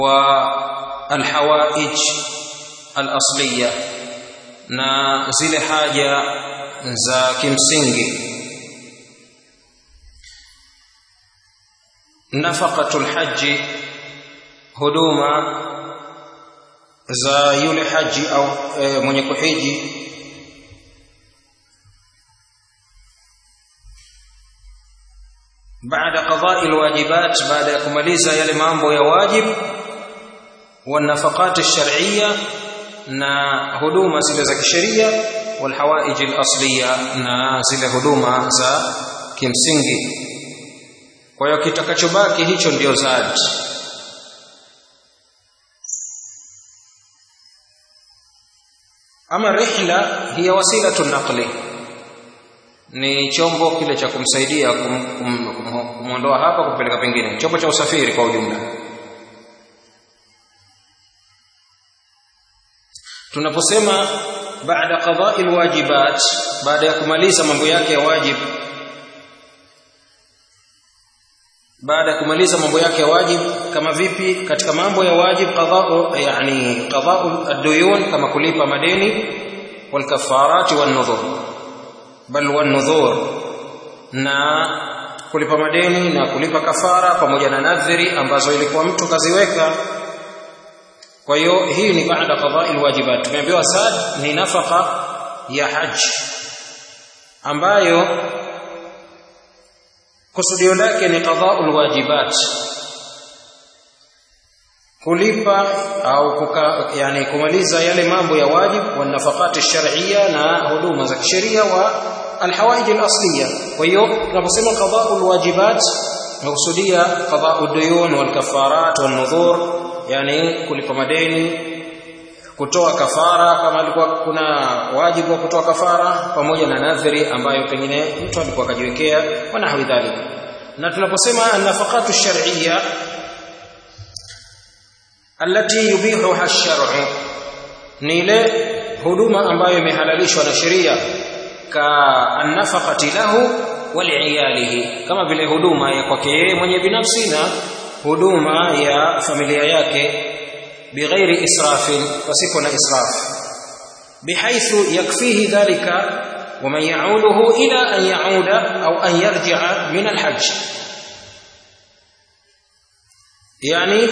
wa alhawaij alasliya na zile haja za kimsingi nafaqatul haji huduma za yule haji au e, mwenye kuhiji baada qada'i alwajibat baada ya kumaliza yale mambo ya wajib wa nafaqat ash-shar'iyya na huduma zile za kisheria wal hawaij al-asliya na zile huduma za kimsingi kwa hiyo kitakachobaki hicho ndio zadi ama rihla hiya wasilatu naqli ni chombo kile cha kumsaidia kumwondoa kum, kum, kum hapa kumpeleka pengine chombo cha usafiri kwa ujumla tunaposema baada qada'i alwajibat baada ya kumaliza mambo yake ya wajib baada ya kumaliza mambo yake ya wajib kama vipi katika mambo ya wajib qada'u yani qada'u ad-duyun kama kulipa madeni wal kafarati wan nudhur bal wan nudhur na kulipa madeni na kulipa kafara pamoja na nadhiri ambazo ilikuwa mtu kaziweka kwa hiyo hii ni baada qada'i alwajibat tumeambiwa sad ni nafaka ya haji ambayo kusudio lake ni qada'ul wajibat kulipa au kuka, yani kumaliza yale mambo ya wajib wa nafaqati shar'iyya na huduma za kisheria wa alhawaij alasliya kwa hiyo tunaposema qada'ul wajibat nakusudia qada'ud duyun wal kafarat wan nudhur yani kulipa madeni kutoa kafara kama alikuwa kuna wajibu wa kutoa kafara pamoja na nadhiri ambayo pengine mtu alikuwa akajiwekea wa nahwi dhalika na tunaposema an-nafaqatu shar'iyya allati yubihuha ash-shar'u ni ile huduma ambayo imehalalishwa na sheria ka an-nafaqati lahu wa li'iyalihi kama vile huduma ya kwake yeye mwenye binafsi na huduma ya familia yake bighairi israfin pasipo na israf bihaythu yakfihi dhalika ومن يعوده إلى أن يعود أو أن يرجع من الحج يعني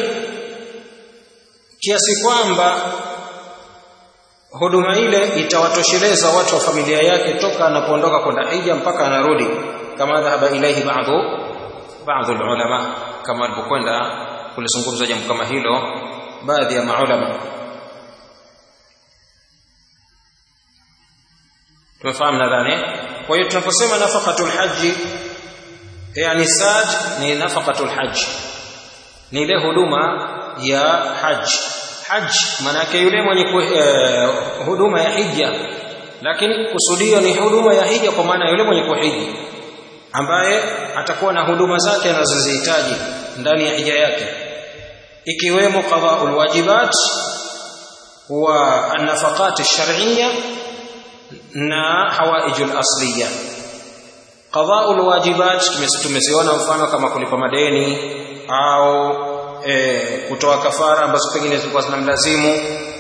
kiasi kwamba huduma ile itawatosheleza watu wa familia yake toka anapoondoka kwenda hija mpaka anarudi kama dhahaba ilaihi baadhi baadhi ulama kama alipokwenda kulizungumza jambo kama hilo baadhi ya maulama tumefahamu nadhani kwa hiyo tunaposema nafaqatul haji yani sad ni nafaqatul haji ni ile huduma ya haji haji maana yake yule mwenye eh, huduma ya hija lakini kusudio ni huduma ya hija kwa maana yule mwenye kuhiji ambaye atakuwa na huduma zake anazozihitaji ndani ya hija yake ikiwemo qada'ul wajibat wa an-nafaqat ash-shar'iyya na hawaijul asliya qada'ul wajibat tumeziona mfano kama kulipa madeni au e, kutoa kafara ambazo pengine zilikuwa zinamlazimu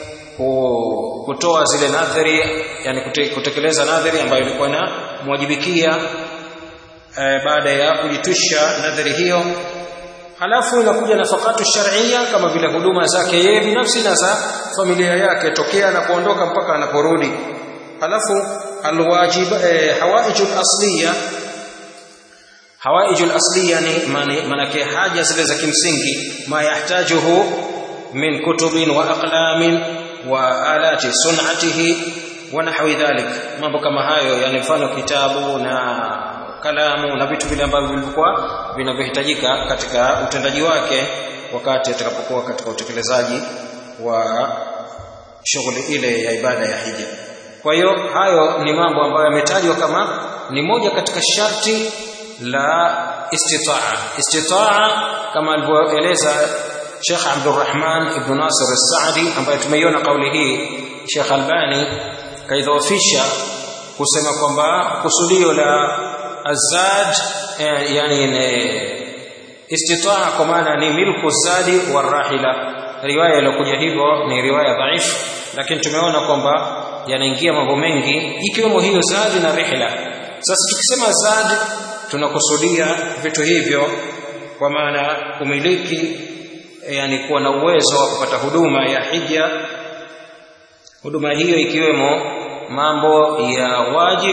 kutoa zile nadhiri yani kutekeleza nadhiri ambayo ilikuwa inamwajibikia e, baada ya kujitwisha nadhiri hiyo halafu inakuja nafakatu shar'iyya kama vile huduma zake yeye binafsi na za familia yake tokea anapoondoka mpaka anaporudi halafu alwajib eh, hawaijul asliya hawaijul asliya ni manake haja zile za kimsingi ma yahtajuhu min kutubin wa aqlamin wa alati sun'atihi wa nahwi dhalik mambo kama hayo yani mfano kitabu na kalamu na vitu vile ambavyo vilikuwa vinavyohitajika katika utendaji wake wakati atakapokuwa katika utekelezaji wa shughuli ile ya ibada ya hija kwa hiyo hayo ni mambo ambayo yametajwa kama ni moja katika sharti la istitaa istitaa kama alivyoeleza Sheikh Abdurrahman ibn Nasir al-Saadi ambaye tumeiona kauli hii Sheikh Albani kaidhoofisha kusema kwamba kusudio la azad eh, yani ne, istitaa kwa maana ni milku zadi warahila riwaya iliyokuja hivyo ni riwaya dhaifu lakini tumeona kwamba yanaingia mambo mengi ikiwemo hiyo zadi na rihla sasa tukisema zadi tunakusudia vitu hivyo kwa maana kumiliki yani kuwa na uwezo wa kupata huduma ya hija huduma hiyo ikiwemo mambo ya wajib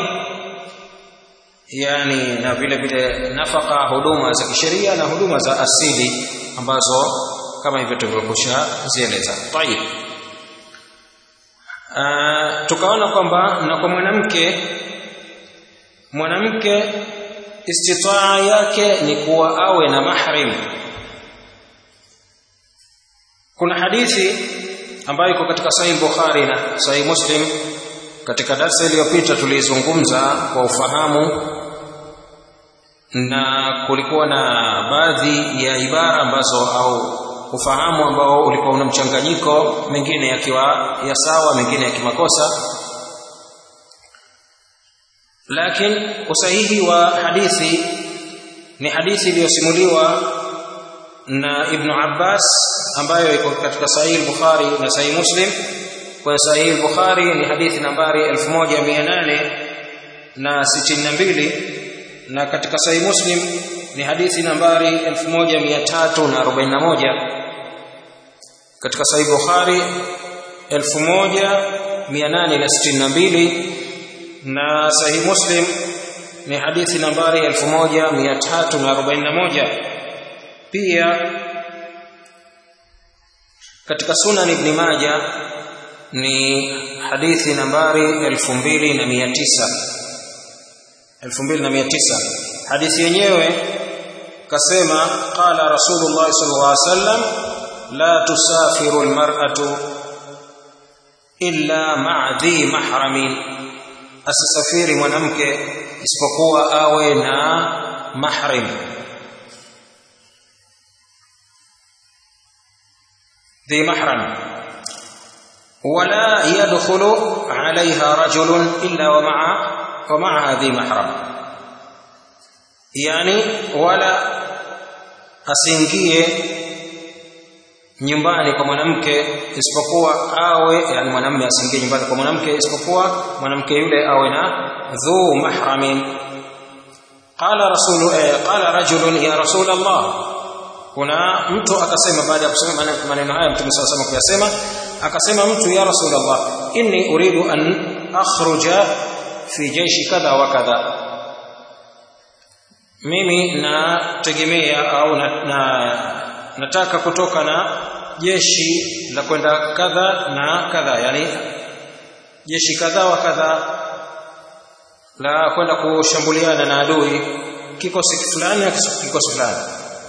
yani na vile vile nafaka huduma za kisheria na huduma za asili ambazo kama hivyo tulivyokusha zieleza tayib uh, tukaona kwamba na kwa mwanamke mwanamke istitaa yake ni kuwa awe na mahrim kuna hadithi ambayo iko katika sahih bukhari na sahih muslim katika darsa iliyopita tulizungumza kwa ufahamu na kulikuwa na baadhi ya ibara ambazo au ufahamu ambao ulikuwa una mchanganyiko mengine yakiwa ya sawa mengine ya kimakosa lakini usahihi wa hadithi ni hadithi iliyosimuliwa na Ibn Abbas ambayo iko katika Sahih Bukhari na Sahih Muslim kwa Sahih Bukhari ni hadithi nambari 1862 na katika Sahih Muslim ni hadithi nambari 1341 katika Sahih Bukhari 1862 na Sahih Muslim ni hadithi nambari 1341 pia katika Sunan Ibn Majah ni hadithi nambari 2900 2900 hadithi yenyewe kasema qala rasulullah sallallahu alaihi wasallam la tusafiru almar'atu illa ma'a dhi mahramin asisafiri mwanamke isipokuwa awe na mahrim ذي محرم ولا يدخل عليها رجل إلا ومع ومعها ذي محرم يعني ولا asiingie nyumbani kwa mwanamke isipokuwa awe yani mwanamume asiingie nyumbani kwa mwanamke isipokuwa mwanamke yule awe na dhu mahramin qala rasulu eh, qala rajulun ya rasul Allah kuna mtu akasema baada ya kusema maneno haya mtume صلى الله kuyasema akasema mtu ya rasulullah inni uridu an akhruja fi jaishi kadha wa kadha mimi nategemea au na, na nataka kutoka na jeshi la kwenda kadha na kadha yani jeshi kadha wa kadha la kwenda kushambuliana na adui kikosi fulani na kikosi fulani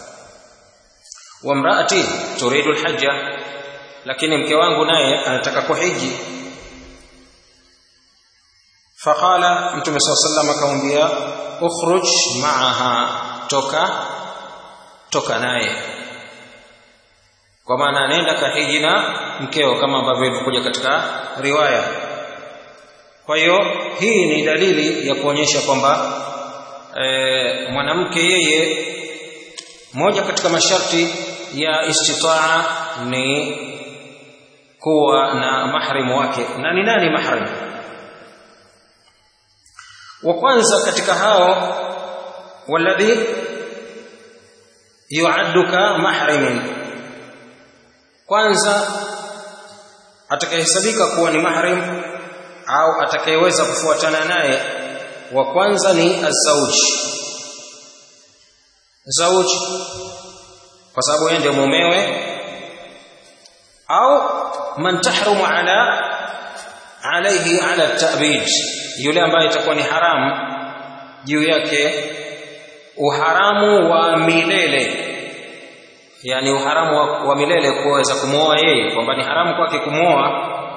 wamraati turidu alhajja lakini mke wangu naye anataka kuhiji faqala mtume saa sallam akamwambia ukhruj maaha toka toka naye kwa maana anaenda kahiji na mkeo kama ambavyo ilivyokuja katika riwaya kwa hiyo hii ni dalili ya kuonyesha kwamba e, mwanamke yeye moja katika masharti ya istitaa ni kuwa na mahrimu wake na ni nani mahrim wa kwanza katika hao walladhi yuadduka mahrimin kwanza atakayehesabika kuwa ni mahrim au atakayeweza kufuatana naye wa kwanza ni azauji zauji kwa sababu yeye ndio mumewe au man tahrumu ala alayhi ala ta'bid yule ambaye itakuwa ni haramu juu yake uharamu wa milele yani uharamu wa, wa milele kuweza kumwoa yeye kwamba ni haramu kwake kumwoa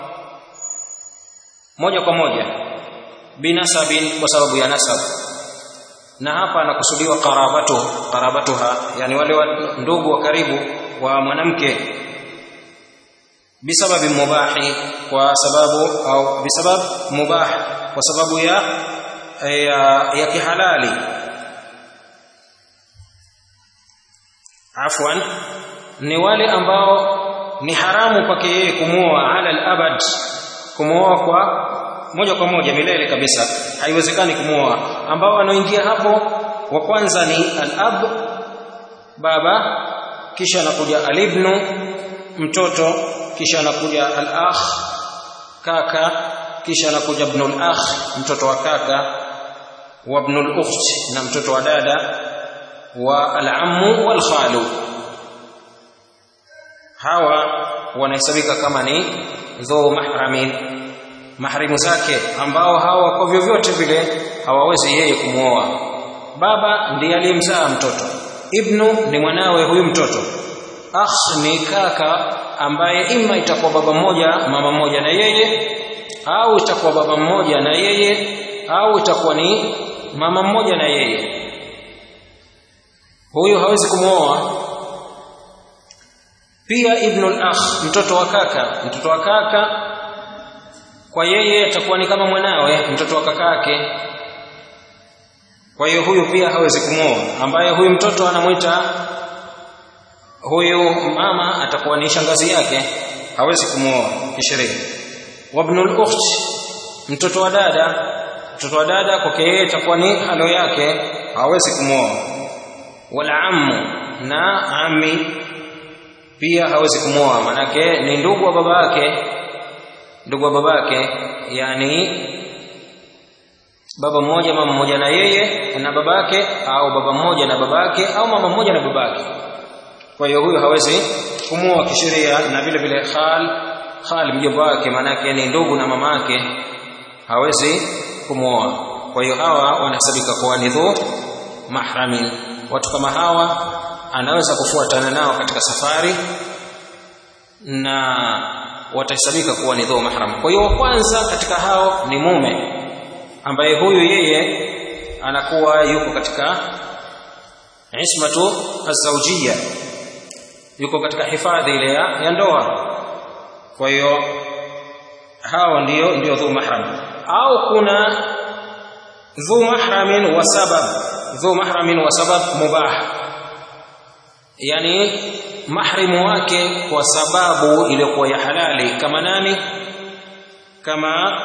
moja kwa moja binasabin kwa sababu ya nasab na hapa anakusudiwa qarabatu qarabatuha yani wale wa ndugu wa karibu wa mwanamke bisababi mubahi kwa sababu au bisabab mubah kwa sababu ya ya, ya kihalali afwan ni wale ambao ni haramu kwake yeye kumwoa ala al-abad kumwoa kwa moja kwa moja milele kabisa haiwezekani kumwoa ambao wanaoingia hapo wa kwanza ni al-ab baba kisha anakuja al-ibnu mtoto kisha anakuja al-akh kaka kisha anakuja ibn al-akh mtoto wa kaka wa ibn al-ukht na mtoto wa dada wa al-ammu wal khalu hawa wanahesabika kama ni dhu mahramin mahrimu zake ambao hawa kwa vyovyote vile hawawezi yeye kumwoa baba ndiye aliyemzaa mtoto ibnu ni mwanawe huyu mtoto akh ni kaka ambaye ima itakuwa baba mmoja mama mmoja na yeye au itakuwa baba mmoja na yeye au itakuwa ni mama mmoja na yeye huyu hawezi kumwoa pia ibnu al-akh mtoto wa kaka mtoto wa kaka kwa yeye atakuwa ni kama mwanawe mtoto wa kakake kwa hiyo huyu pia hawezi kumwoa ambaye huyu mtoto anamwita huyu mama atakuwa ni shangazi yake hawezi kumwoa kisheria wabnul ukht mtoto wa dada mtoto wa dada kwake yeye atakuwa ni halo yake hawezi kumwoa wala ammu na ami pia hawezi kumwoa manake ni ndugu wa babake ndugu wa babake yani baba mmoja mama mmoja na yeye na babake au baba mmoja na babake au mama mmoja na babake kwa hiyo huyo hawezi kumwoa kisheria na vile vile khal khal mjomba wake manake ni ndugu na mamake hawezi kumwoa kwa hiyo hawa wanahesabika kuwa ni dhu mahramin watu kama hawa anaweza kufuatana nao katika safari na watahesabika kuwa ni dhu mahram kwa hiyo wa kwanza katika hao ni mume ambaye huyu yeye anakuwa yuko katika ismatu azawjia yuko katika hifadhi ile ya, ya ndoa kwa hiyo hao ndio ndio dhu mahram au kuna dhu mahramin wa sabab dhu mahramin wa sabab mubah yani mahrimu wake kwa sababu iliyokuwa ya halali kama nani kama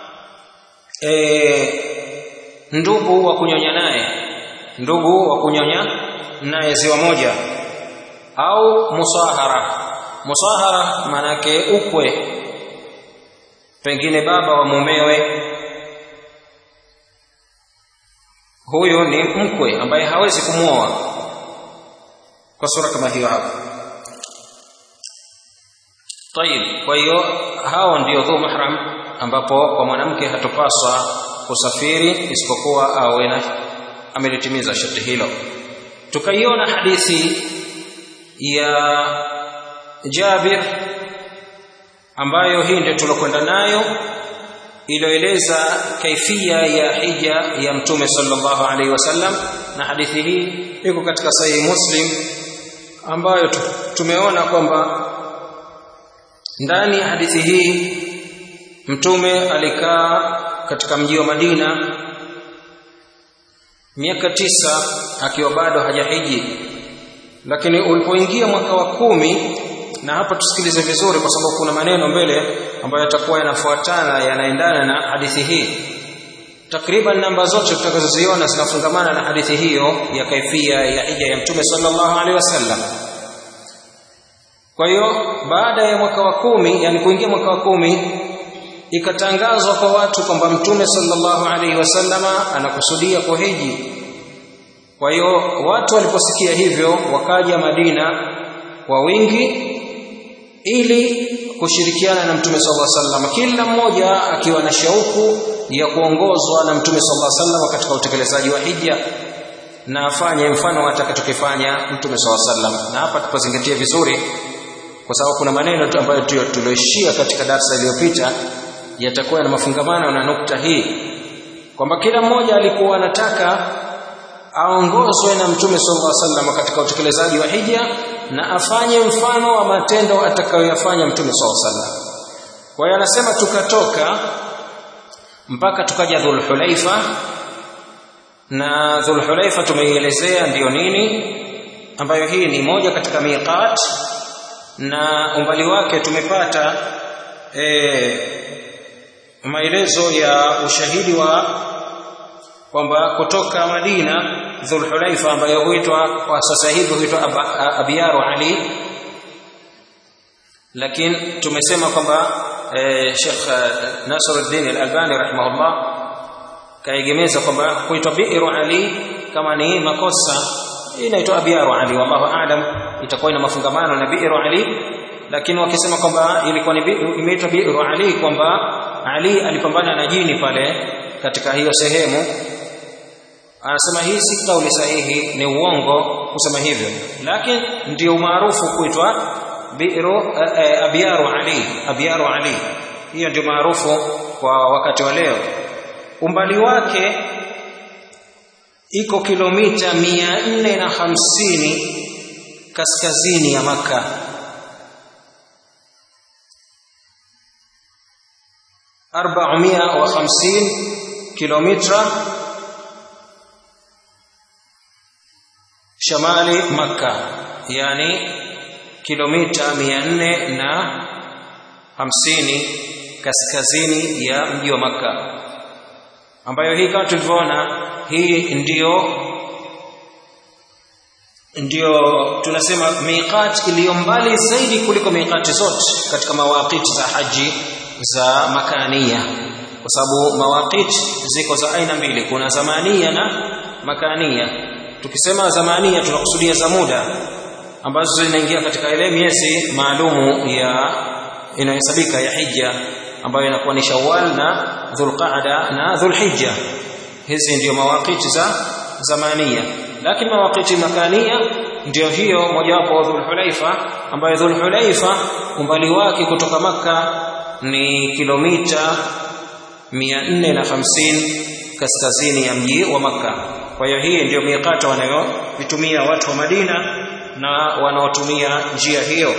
e, ndugu wa kunyonya naye ndugu wa kunyonya naye ziwa moja au musahara musahara manake ukwe pengine baba wa mumewe huyu ni mkwe ambaye hawezi kumwoa kwa sura kama hiyo hapo tayib kwa hiyo hao ndio dhu mahram ambapo kwa mwanamke hatopaswa kusafiri isipokuwa awe na amelitimiza sharti hilo tukaiona hadithi ya Jabir ambayo hii ndio tulokwenda nayo iliyoeleza kaifia ya hija ya mtume sallallahu alaihi wasallam na hadithi hii iko katika sahihi Muslim ambayo tumeona kwamba ndani ya hadithi hii mtume alikaa katika mji wa Madina miaka tisa akiwa bado hajahiji lakini ulipoingia mwaka wa kumi na hapa tusikilize vizuri kwa sababu kuna maneno mbele ambayo yatakuwa yanafuatana yanaendana na hadithi hii takriban namba zote tutakazoziona zinafungamana na hadithi hiyo ya kaifia ya hija ya mtume sallallahu alaihi wasallam kwa hiyo baada ya mwaka wa kumi yani kuingia mwaka wa kumi ikatangazwa kwa watu kwamba mtume sallallahu alaihi wasallama anakusudia kuhiji kwa hiyo watu waliposikia hivyo wakaja Madina kwa wingi ili kushirikiana na mtume sallallahu alaihi wasallam kila mmoja akiwa na shauku ya kuongozwa na mtume sallallahu alaihi wasallam katika utekelezaji wa hija na afanye mfano atakachokifanya mtume sallallahu alaihi wasallam na hapa tupazingatie vizuri kwa sababu kuna maneno tu ambayo tulioishia katika darasa iliyopita yatakuwa na mafungamano na nukta hii kwamba kila mmoja alikuwa anataka aongozwe na mtume sallallahu alaihi wasallam katika utekelezaji wa hija na afanye mfano wa matendo atakayoyafanya mtume sallallahu alaihi wasallam kwa hiyo anasema tukatoka mpaka tukaja dhulhulaifa na dhulhulaifa tumeielezea ndiyo nini ambayo hii ni moja katika miqat na umbali wake tumepata e, maelezo ya ushahidi wa kwamba kutoka Madina Dhulhulaifa ambayo huitwa kwa sasa hivi huitwa Abiyaru Ali lakini tumesema kwamba e, Sheikh Nasruddin Al-Albani rahimahullah kaegemeza kwamba kuitwa Bi'ru Ali kama ni makosa inaitwa Abiyaru Ali wallahu aalam itakuwa ina mafungamano na Bi'ru Ali lakini wakisema kwamba ilikuwa ni imeitwa Bi'ru Ali kwamba Ali alipambana na jini pale katika hiyo sehemu anasema hii si kauli sahihi ni uongo kusema hivyo lakini ndio maarufu kuitwa bi'ru abyaru ali abyaru ali hiyo ndio maarufu kwa wakati wa leo umbali wake iko kilomita 450 kaskazini ya maka أربعمائة وخمسين كيلومتر شمال مكة يعني kilomita mia nne na hamsini kaskazini ya mji wa Makka, ambayo hii kama tulivyoona, hii ndiyo ndiyo tunasema miqat iliyo mbali zaidi kuliko miqati zote katika mawaqiti za haji za makania, kwa sababu mawaqiti ziko za aina mbili, kuna zamania na makania. Tukisema zamania tunakusudia za muda ambazo zinaingia katika ile miezi maalumu ya inayohesabika ya hija ambayo inakuwa ni Shawwal na Dhulqa'da na Dhulhijja. Hizi ndiyo mawaqiti za zamania, lakini mawaqiti makania ndiyo hiyo mojawapo wa Dhulhulaifa, ambayo Dhulhulaifa umbali wake kutoka Makka ni kilomita 450 kaskazini ya mji wa Makka. Kwa hiyo hii ndiyo miqata wanayoitumia watu wa Madina na wanaotumia njia hiyo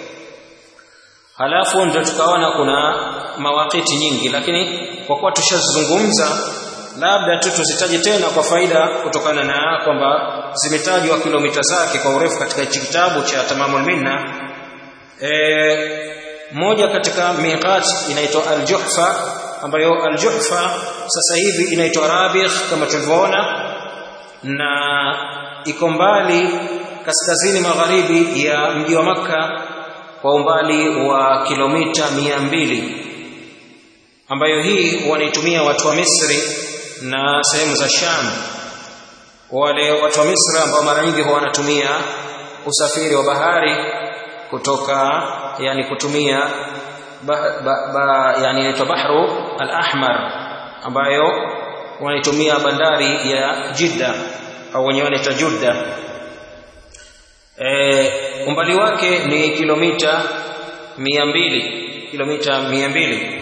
halafu ndio tukaona kuna mawakiti nyingi lakini kwa kuwa tushazungumza labda tu tuzitaje tena kwa faida kutokana na kwamba zimetajwa kilomita zake kwa urefu katika hichi kitabu cha Tamamul Minna e, moja katika miqat inaitwa Al-Juhfa ambayo Al-Juhfa sasa hivi inaitwa Rabigh kama tulivyoona na iko mbali kaskazini magharibi ya mji wa Makka kwa umbali wa kilomita mia mbili ambayo hii wanaitumia watu wa Misri na sehemu za Sham. Wale watu wa Misri ambao mara nyingi huwa wanatumia usafiri wa bahari kutoka yani kutumia ba, ba, ba, yani inaitwa bahru al-ahmar ambayo wanaitumia bandari ya Jidda au wenyewe wanaita Judda e, umbali wake ni kilomita mia mbili kilomita mia mbili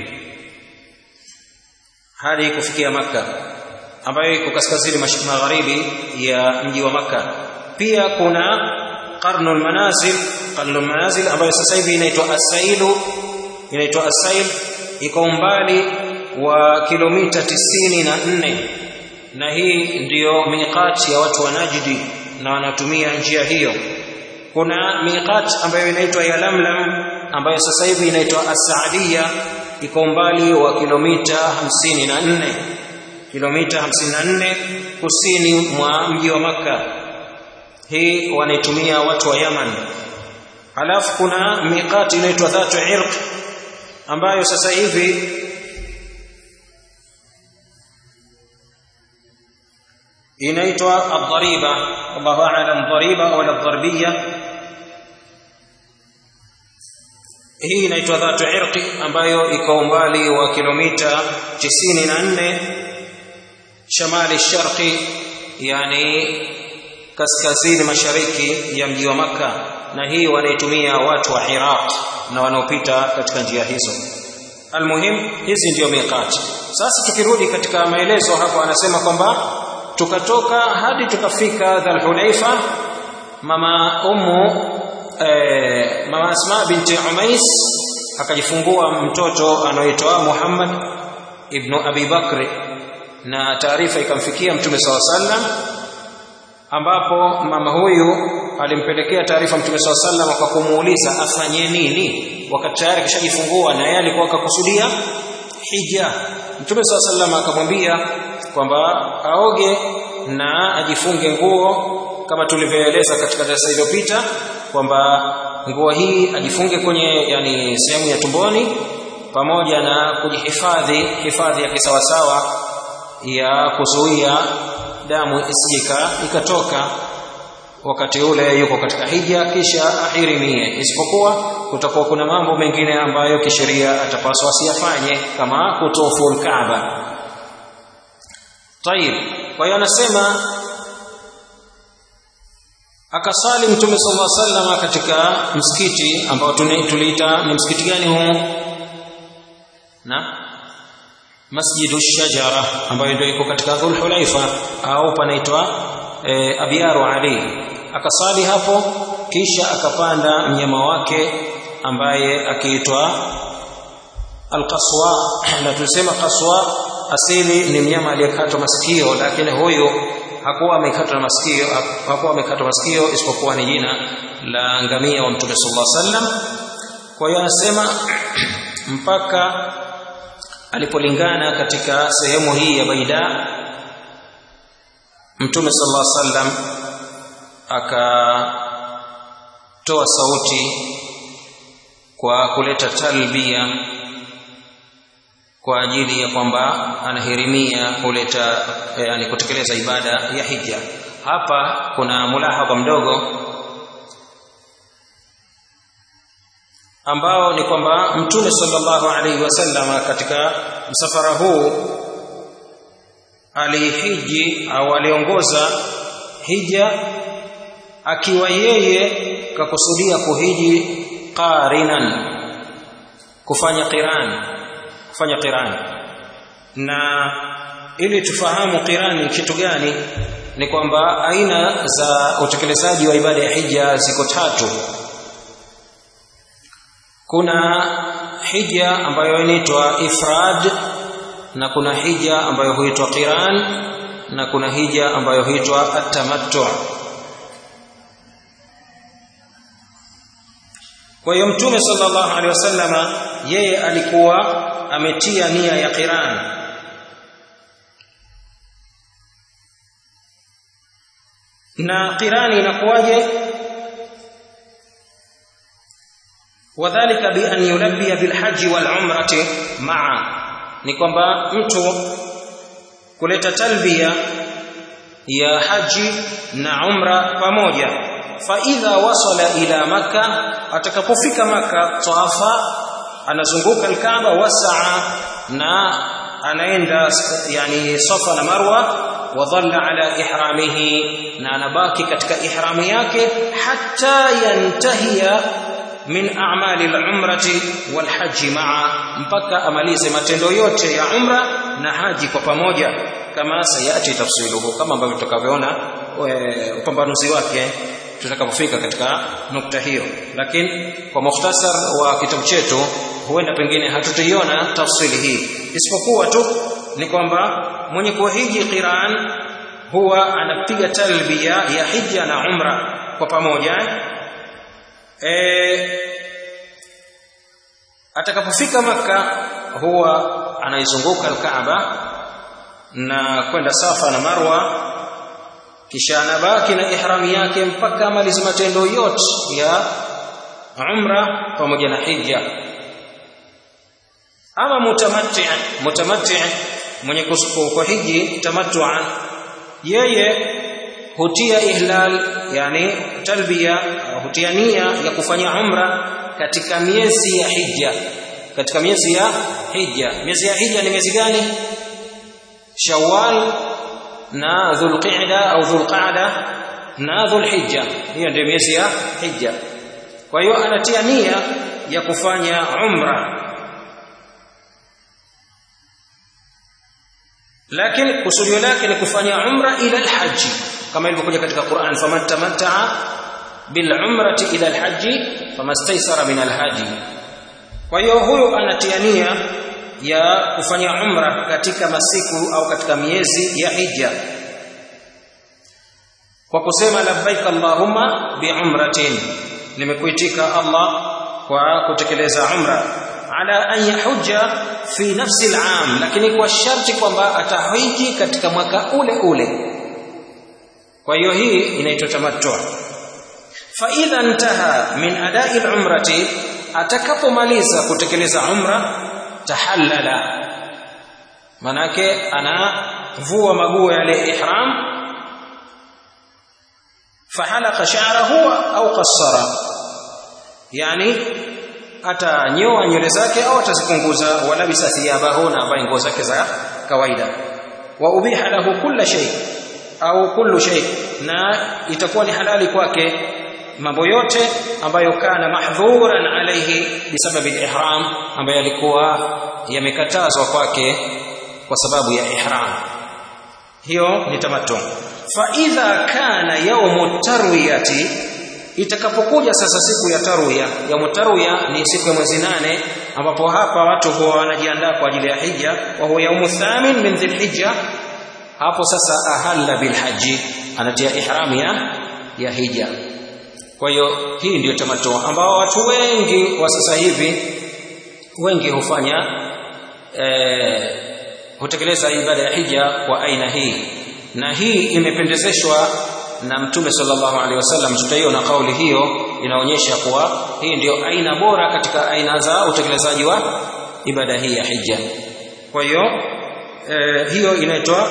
hadi kufikia Makka ambayo iko kaskazini magharibi ya mji wa Makka. Pia kuna Qarnul Manazil, Qarnul Manazil ambayo sasa hivi inaitwa Asailu, inaitwa Asail, iko umbali wa kilomita tisini na nne na hii ndiyo miqat ya watu wa Najdi na wanatumia njia hiyo. Kuna miqat ambayo inaitwa ya Lamlam ambayo sasa hivi inaitwa Asaadia iko umbali wa kilomita hamsini na nne kilomita hamsini na nne kusini mwa mji wa Makka. Hii wanaitumia watu wa Yaman. Halafu kuna miqati inaitwa Dhatu Irq ambayo sasa hivi inaitwa ad-dhariba, Allahu a'lam, dhariba au ad-dharbiya hii inaitwa dhatu irqi ambayo iko umbali wa kilomita 94 shamali sharqi yani kaskazini mashariki ya mji wa Makka na hii wanaitumia watu wa Iraq na wanaopita katika njia hizo almuhim hizi ndiyo miqati sasa tukirudi katika maelezo hapo anasema kwamba tukatoka hadi tukafika Dhul-Hulaifa mama ummu Eh, mama Asma binti Umais akajifungua mtoto anaoitwa Muhammad ibn Abi Bakr na taarifa ikamfikia Mtume SAW sallam ambapo mama huyu alimpelekea taarifa mtume swalla sallam kwa kumuuliza afanye nini wakati tayari kishajifungua na yeye alikuwa akakusudia hija mtume swalla sallam akamwambia kwamba aoge na ajifunge nguo kama tulivyoeleza katika darasa iliyopita kwamba nguo hii ajifunge kwenye yani sehemu ya tumboni pamoja na kujihifadhi hifadhi ya kisawasawa ya kuzuia damu isijika ikatoka wakati ule yuko katika hija kisha ahirimie isipokuwa kutakuwa kuna mambo mengine ambayo kisheria atapaswa asiyafanye kama kutofu alkaaba tayib kwa hiyo anasema akasali mtume sallallahu alaihi wasallam katika msikiti ambao tuliita ni msikiti gani huu na masjidu shajara ambayo ndio iko katika dhul hulaifa au panaitwa e, abyaru ali akasali hapo kisha akapanda mnyama wake ambaye akiitwa alqaswa na tulisema qaswa asili ni mnyama aliyekatwa masikio lakini huyu hakuwa amekatwa masikio hakuwa amekatwa masikio isipokuwa ni jina la ngamia wa mtume sallallahu alaihi wasallam kwa hiyo anasema mpaka alipolingana katika sehemu hii ya baida mtume sallallahu alaihi wasallam akatoa sauti kwa kuleta talbia kwa ajili ya kwamba anahirimia kuleta yani kutekeleza ibada ya hija hapa kuna mulahaba mdogo ambao ni kwamba mtume sallallahu alaihi wasallam katika msafara huu alihiji au aliongoza hija akiwa yeye kakusudia kuhiji qarinan kufanya qiran kufanya qiran na ili tufahamu qiran ni kitu gani ni kwamba aina za utekelezaji wa ibada ya hija ziko tatu kuna hija ambayo inaitwa ifrad na kuna hija ambayo huitwa qiran na kuna hija ambayo huitwa atamattu kwa hiyo mtume sallallahu alaihi wasallama yeye alikuwa ametia nia ya qiran na qirani inakuwaje wadhālika bi an yulabbiya bil hajji wal umrati ma'a ni kwamba mtu kuleta talbia ya haji na umra pamoja fa idha wasala ila maka atakapofika maka tawafa anazunguka alkaaba wasaa na anaenda yani safa na marwa wa dhalla ala ihramihi na anabaki katika ihramu yake hatta yantahiya min a'mali al-umrati wal haji ma'a mpaka amalize matendo yote ya umra na haji kwa pamoja kama sayati tafsiluhu kama ambavyo tutakavyoona upambanuzi wake tutakapofika katika nukta hiyo lakini kwa mukhtasar wa kitabu chetu huenda pengine hatutaiona tafsili hii isipokuwa tu ni kwamba mwenye kuhiji qiran huwa anapiga talbia ya hija na umra kwa pamoja e, atakapofika maka huwa anaizunguka alkaaba na kwenda safa na marwa kisha anabaki na ihrami yake mpaka amalize matendo yote ya umra pamoja na hija ama mutamatti mutamatti mwenye kwa hiji tamattua yeye hutia ihlal yani talbia hutia nia ya kufanya umra katika miezi ya hija katika miezi ya hija miezi ya hija ni miezi gani shawwal na dhulqa'da au dhulqa'da na dhulhijja hiyo ndio miezi ya hija kwa hiyo anatia nia ya kufanya umra lakini kusudio lake ni kufanya umra ila alhaji kama ilivyokuja katika Qur'an faman tamatta'a bil umrati ila alhaji famastaysara min alhaji kwa hiyo huyo anatia nia ya kufanya umra katika masiku au katika miezi ya hija kwa kusema labbaik allahumma biumratin nimekuitika Allah kwa kutekeleza umra ala an yahujja fi nafsi al-am lakini kwa sharti kwamba atahiji katika mwaka ule ule kwa hiyo hii inaitwa tamattu fa idha intaha min ada'i al-umrati atakapomaliza kutekeleza umra tahallala manake anavua maguo yale ihram fahalaka sha'rahu au qassara yani atanyoa nywele zake au atazipunguza wala bisa thiyabahu na ambaye nguo zake za kawaida wa ubiha lahu kulla shay au kullu shay na itakuwa ni halali kwake mambo yote ambayo kana mahdhuran alayhi bisababi al-ihram ambayo yalikuwa yamekatazwa kwake kwa sababu ya ihram hiyo ni tamattu fa idha kana yawmu tarwiyati itakapokuja sasa siku ya tarwiya ya tarwiya ni siku ya mwezi nane ambapo hapa watu huwa wanajiandaa kwa ajili ya hija wa huwa yaumu thamin min dhilhijja hapo sasa ahalla bilhaji anatia ihram ya ya hija kwa hiyo hii ndiyo tamattu ambao watu wengi wa sasa hivi wengi hufanya eh, hutekeleza ibada ya hija kwa aina hii na hii imependezeshwa na mtume sallallahu alaihi wasallam tutaiona kauli hiyo inaonyesha kuwa hii ndio aina bora katika aina za utekelezaji wa ibada hii ya hija kwa hiyo eh, hiyo inaitwa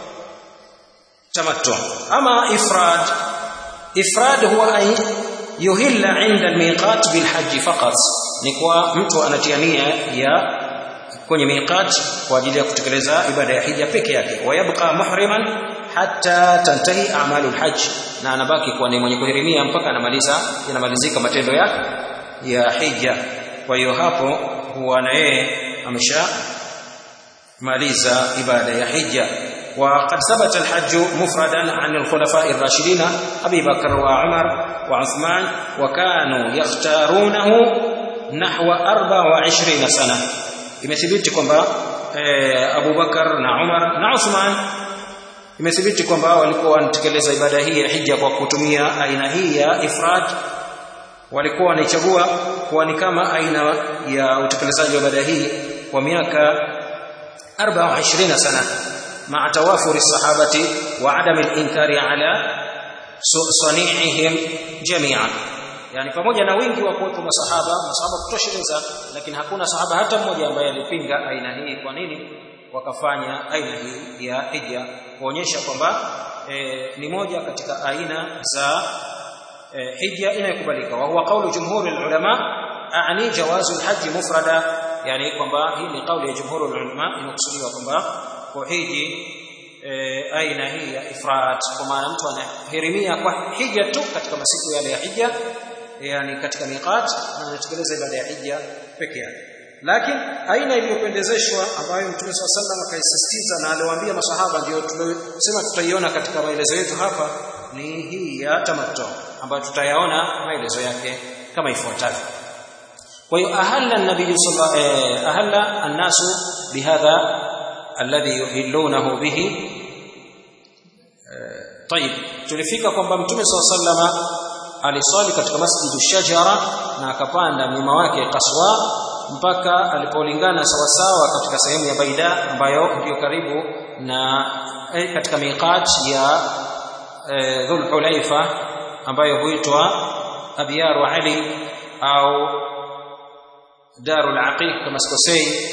tamattu ama ifrad ifrad huwa ay yuhilla inda almiqat bilhajj faqat ni kwa mtu anatia nia ya kwenye miqat kwa ajili ya kutekeleza ibada ya hija peke yake wayabqa muhriman hatta tantahi a'malul hajj na anabaki kuwa ni mwenye kuhirimia mpaka anamaliza yanamalizika matendo ya ya hija kwa hiyo hapo huwa na yeye amesha maliza ibada ya hija وقد ثبت الحج مفردا عن الخلفاء الراشدين ابي بكر وعمر وعثمان وكانوا يختارونه نحو 24 سنه imethibiti kwamba eh, Abu Bakar na Umar na Uthman imethibiti kwamba walikuwa wanatekeleza ibada hii ya hija kwa kutumia aina hii ya ifrad walikuwa wanaichagua kuwa ni kama aina ya utekelezaji wa ibada hii kwa miaka 24 sana مع توافر الصحابة وعدم الإنكار على صنيعهم جميعا yani pamoja na wingi wa kuwepo masahaba masahaba kutosheleza lakini hakuna sahaba hata mmoja ambaye alipinga aina hii kwa nini wakafanya aina hii ya hija kuonyesha kwamba e, ni moja katika aina za e, hija inayokubalika wa huwa kaulu jumhuri ulama aani jawazu alhajj mufrada yani kwamba hii ni kauli ya jumhuri ulama inakusudiwa kwamba kuhiji e, aina hii ya ifrat kwa maana mtu anahirimia kwa hija tu katika masiku yale ya hija yani katika miqat na anatekeleza ibada ya hija peke yake lakini aina iliyopendezeshwa ambayo mtume swalla sallam akaisisitiza na aliwaambia masahaba ndio tumesema tutaiona katika maelezo yetu hapa ni hii ya tamattu ambayo tutayaona maelezo yake kama ifuatavyo kwa hiyo ahalla an-nabiy sallallahu eh, ahalla an-nasu bihadha alladhi yuhillunahu bihi طيب tulifika kwamba mtume swalla sallama aliswali katika masjidu shajara na akapanda mlima wake kaswa mpaka alipolingana sawasawa katika sehemu ya baida ambayo ndio karibu na eh, katika miqat ya eh, dhul hulaifa ambayo huitwa abyaru ali au darul aqiq kama sikosei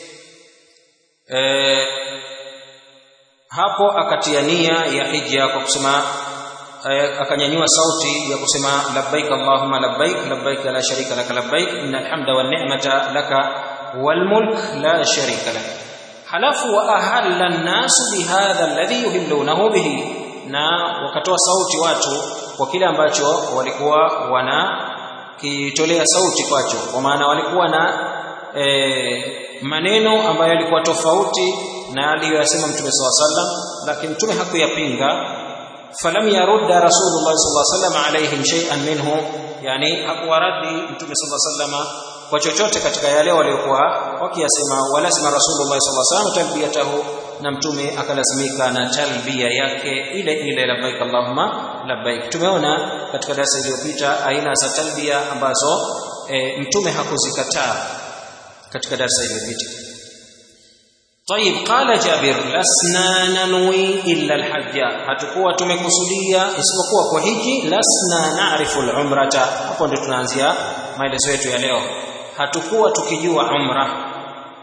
eh, hapo akatia nia ya hija kwa kusema akanyanyua sauti ya kusema labbaik allahumma labbaik labbaik la sharika lak labbaik innal hamda wan ni'mata laka wal mulk la sharika lak halafu wa ahalla an-nas bihadha alladhi yuhillunahu bihi na wakatoa sauti watu kwa kile ambacho walikuwa wana kitolea sauti kwacho kwa maana walikuwa na e, maneno ambayo yalikuwa tofauti na aliyoyasema mtume SAW sallam lakini mtume hakuyapinga falam yarudda rasulullah sallallahu alaihi wasallam alaihim shay'an minhu yani hakuwaradi mtume sallallahu alaihi wasallam kwa chochote katika yale waliokuwa wakiyasema wala sema rasulullah sallallahu alaihi wasallam talbiyatahu na mtume akalazimika na talbia yake ile ile labbaik allahumma labbaik tumeona katika darasa iliyopita aina za talbia ambazo e, mtume hakuzikataa katika darasa iliyopita طيب قال جابر لسنا ننوي الا الحج hatakuwa tumekusudia isipokuwa kwa hiji lasna na'rifu al-umrata hapo ndio tunaanzia maelezo yetu ya leo hatakuwa tukijua umra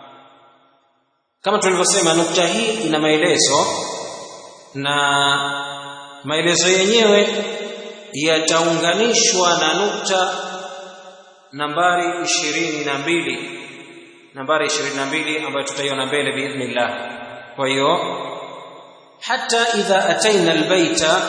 kama tulivyosema nukta hii ina maelezo na maelezo yenyewe yataunganishwa na nukta nambari ishirini na mbili nambari 22 ambayo tutaiona mbele biidhnillah kwa hiyo hata idha ataina albaita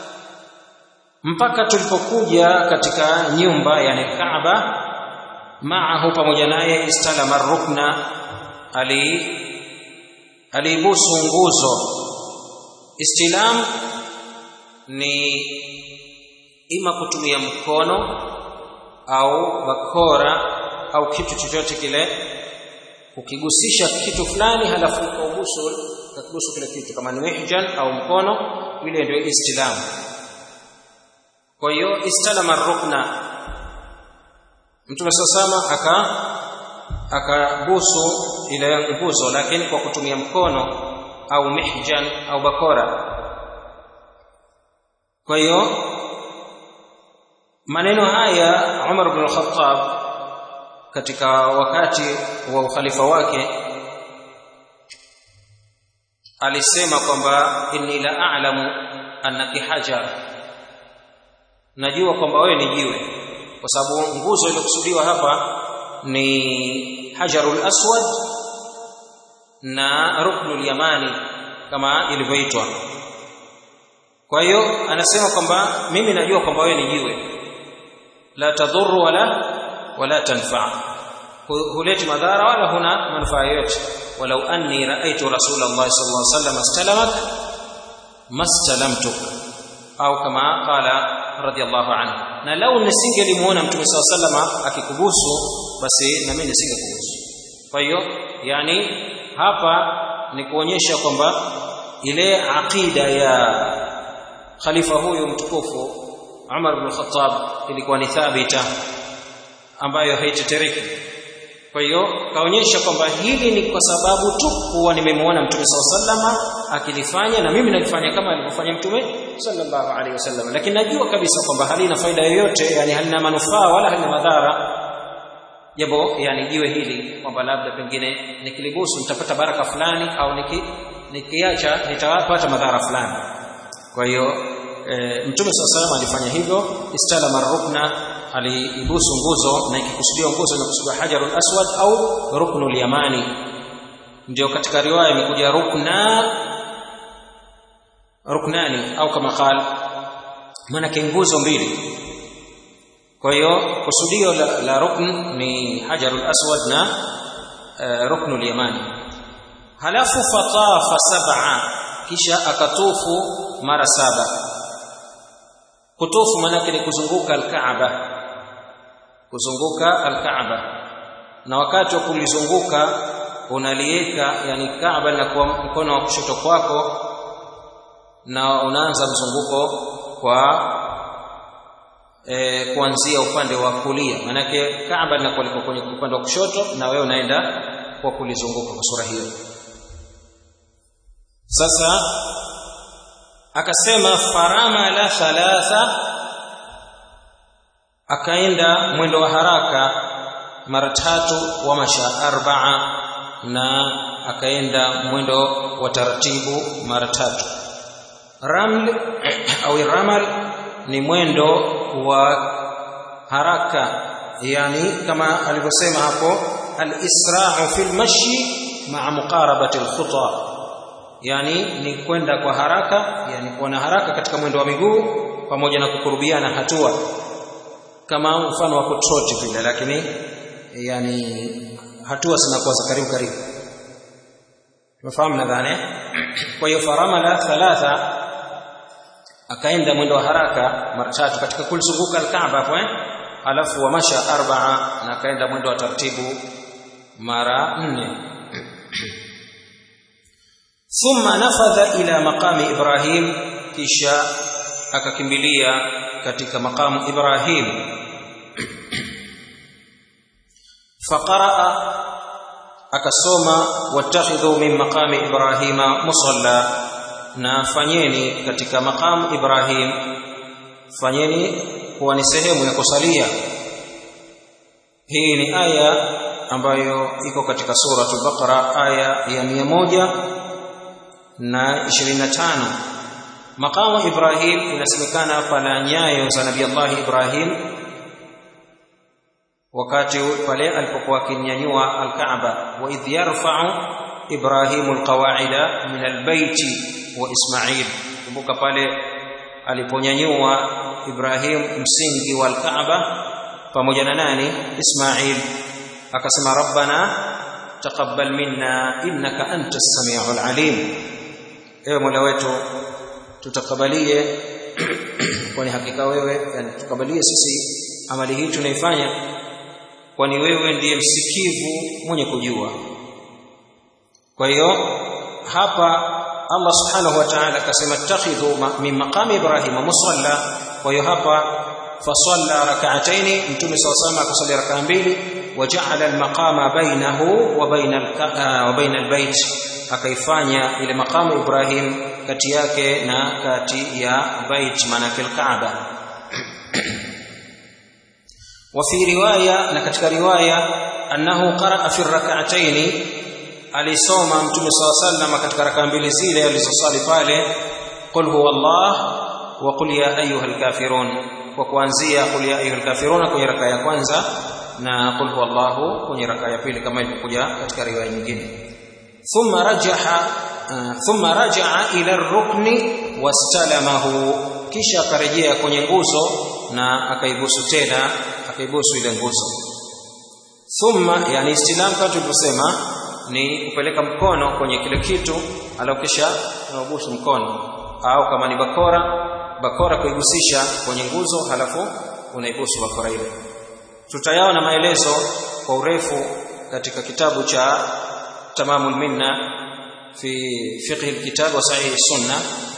mpaka tulipokuja katika nyumba yani Kaaba maahu pamoja naye istalama rukna ali alibusu nguzo istilam ni ima kutumia mkono au bakora au kitu chochote kile ukigusisha kitu fulani halafu ukaubusu ukakubusu kile kitu kama ni mihjan au mkono ile ndio istilam kwa hiyo istalama rukna mtume sasama aka akabusu ile nguzo lakini kwa kutumia mkono au mihjan au bakora kwa hiyo maneno haya Umar ibn al-Khattab katika wakati wa ukhalifa wake alisema kwamba inni la a'lamu annaki hajar najua kwamba wewe ni jiwe kwa sababu nguzo iliyokusudiwa hapa ni hajarul aswad na ruknul yamani kama ilivyoitwa kwa hiyo anasema kwamba mimi najua kwamba wewe ni jiwe la tadhuru wala wala tanfa huleti madhara wala huna manufaa yoyote walau anni raaitu rasulullah sallallahu alaihi wasallam astalamak mastalamtuk au kama qala radiyallahu anhu na lau nisingelimuona mtume sallallahu alaihi wasallam akikubusu basi na mimi nisingekubusu kwa hiyo yani hapa ni kuonyesha kwamba ile aqida ya khalifa huyu mtukufu Umar ibn Khattab ilikuwa ni thabita ambayo haitetereki kwa hiyo kaonyesha kwamba hili ni kwa sababu tu kuwa nimemwona mtume SAW akilifanya na mimi nalifanya kama alivyofanya mtume sallallahu alaihi wasallam lakini najua kabisa kwamba halina faida yoyote yani halina manufaa wala halina madhara jambo yani jiwe hili kwamba labda pengine nikilibusu nitapata baraka fulani au niki nikiacha nitapata madhara fulani kwa hiyo e, mtume SAW alifanya hivyo istalama rukna aliibusu nguzo na ikikusudiwa nguzo imekusudiwa hajarul aswad au ruknul yamani ndio katika riwaya imekuja rukna ruknani au kama qal maana nguzo mbili kwa hiyo kusudio la, la rukn ni hajarul aswad na uh, ruknul yamani halafu fatafa sab'a kisha akatufu mara saba kutufu maana ni kuzunguka al-Kaaba kuzunguka al-Kaaba na wakati wa kulizunguka unalieka yani Kaaba linakuwa mkono wa kushoto kwako na unaanza mzunguko kwa e, kuanzia upande wa kulia manake Kaaba linakuwa liko kwenye upande wa kushoto na wewe unaenda kwa kulizunguka kwa sura hiyo sasa akasema farama la thalatha akaenda mwendo wa haraka mara tatu wa masha arbaa na akaenda mwendo wa taratibu mara tatu raml au ramal ni mwendo wa haraka yani kama alivyosema hapo al-isra'u fil mashi ma'a muqarabati al-khuta yani ni kwenda kwa haraka yani kuwa na haraka katika mwendo wa miguu pamoja na kukurubiana hatua kama mfano wa kutroti vile lakini yani hatua zinakuwa za karibu karibu tumefahamu nadhani kwa hiyo faramala thalatha akaenda mwendo wa haraka mara tatu katika kulizunguka al-Kaaba hapo eh alafu wa masha arbaa na akaenda mwendo wa taratibu mara nne thumma nafadha ila maqami ibrahim kisha akakimbilia katika maqamu ibrahim faqaraa akasoma wattakhidhu min maqami ibrahima musalla na fanyeni katika maqamu ibrahim fanyeni kuwa ni sehemu ya kusalia hii ni aya ambayo iko katika suratul baqara aya ya mia moja na ishirini na tano maqamu ibrahim inasemekana pana nyayo za nabii allah ibrahim wakati pale alipokuwa akinyanyua alkaaba wa idh yarfa'u ibrahimu alqawa'ida min albayti wa isma'il kumbuka pale aliponyanyua ibrahim msingi wa alkaaba pamoja na nani isma'il akasema rabbana taqabbal minna innaka antas samiul alim ewe mola wetu tutakabalie kwani hakika wewe yani tukabalie sisi amali hii tunaifanya kwani wewe ndiye msikivu mwenye kujua kwa hiyo hapa Allah subhanahu wa ta'ala akasema takhidhu min maqami ibrahim musalla kwa hiyo hapa fasalla rak'ataini mtume SAW akasali rak'a mbili waja'ala al-maqama bainahu wa baina wa baina al-bayt akaifanya ile maqamu ibrahim kati yake na kati ya bait manake al-kaaba وفي روايه na katika riwaya annahu qaraa fi rak'atayn alisoma mtume saw sallam katika raka mbili zile alizosali pale qul huwallah wa qul ya ayyuhal kafirun kwa kuanzia qul ya ayyuhal kafirun kwenye raka ya kwanza na qul huwallahu kwenye raka ya pili kama ilivyokuja katika riwaya nyingine thumma rajaha thumma rajaa ila ar-rukni wastalamahu kisha akarejea kwenye nguzo na akaibusu tena akaibusu ile nguzo thumma yani istilam kama tulivyosema ni kupeleka mkono kwenye kile kitu alafu kisha unabusu mkono au kama ni bakora bakora kuigusisha kwenye nguzo halafu unaibusu bakora ile tutayaona maelezo kwa urefu katika kitabu cha tamamul minna fi fiqh alkitab wa sahih sunna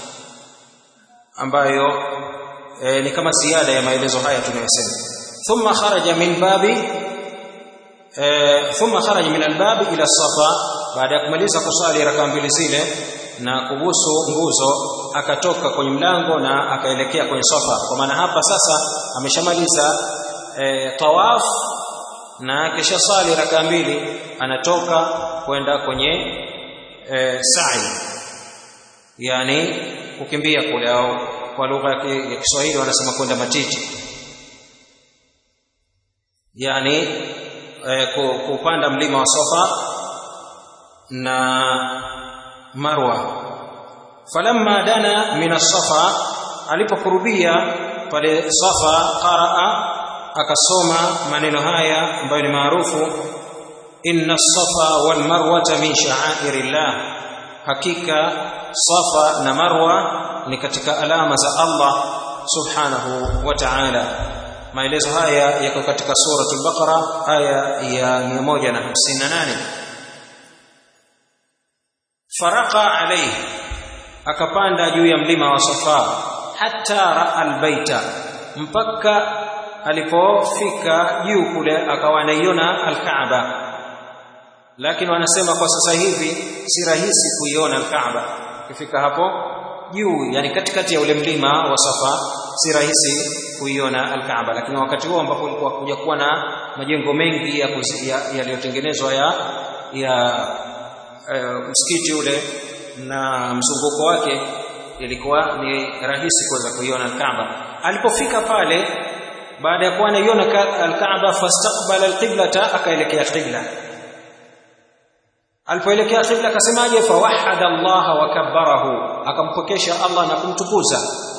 ambayo e, ni kama ziada ya maelezo haya tunayosema thumma kharaja min babi e, thumma kharaja min albabi ila safa baada ya kumaliza kusali raka mbili zile na kubusu nguzo akatoka kwenye mlango na akaelekea kwenye safa kwa maana hapa sasa ameshamaliza e, tawaf na kisha sali raka mbili anatoka kwenda kwenye e, sa'i yani kukimbia kule au kwa lugha ya Kiswahili wanasema kwenda matiti yani e, kupanda mlima wa Safa na Marwa falamma dana min as-Safa alipokurubia pale Safa qaraa akasoma maneno haya ambayo ni maarufu inna as-Safa wal Marwa min sha'airillah hakika Safa na Marwa ni katika alama za Allah subhanahu wa ta'ala maelezo haya yako katika suratul baqara aya ya 158 faraka alayhi akapanda juu ya mlima wa safa hatta raa albaita mpaka alipofika juu kule akawa anaiona alkaaba lakini wanasema kwa sasa hivi si rahisi kuiona alkaaba ukifika hapo juu yani katikati ya ule mlima wa Safa si rahisi kuiona Al-Kaaba lakini wakati huo ambapo kulikuwa kuja kuwa na majengo mengi yaliyotengenezwa ya ya, ya e, msikiti ule na mzunguko wake ilikuwa ni rahisi kuweza kuiona Al-Kaaba alipofika pale baada ya kuwa anaiona Al-Kaaba fastaqbala al-qiblata akaelekea qibla alipoelekea qibla akasemaje fawahada Allah wa kabbarahu akampokesha Allah na kumtukuza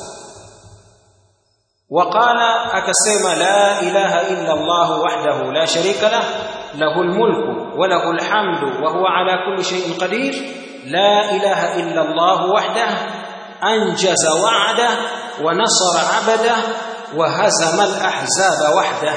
waqala akasema la ilaha illa Allah wahdahu la sharika lah lahu almulku wa lahu alhamdu wa huwa ala kulli shay'in qadir la ilaha illa Allah wahdahu anjaza wa'da wa nasara 'abada wa hazama alahzaba wahdahu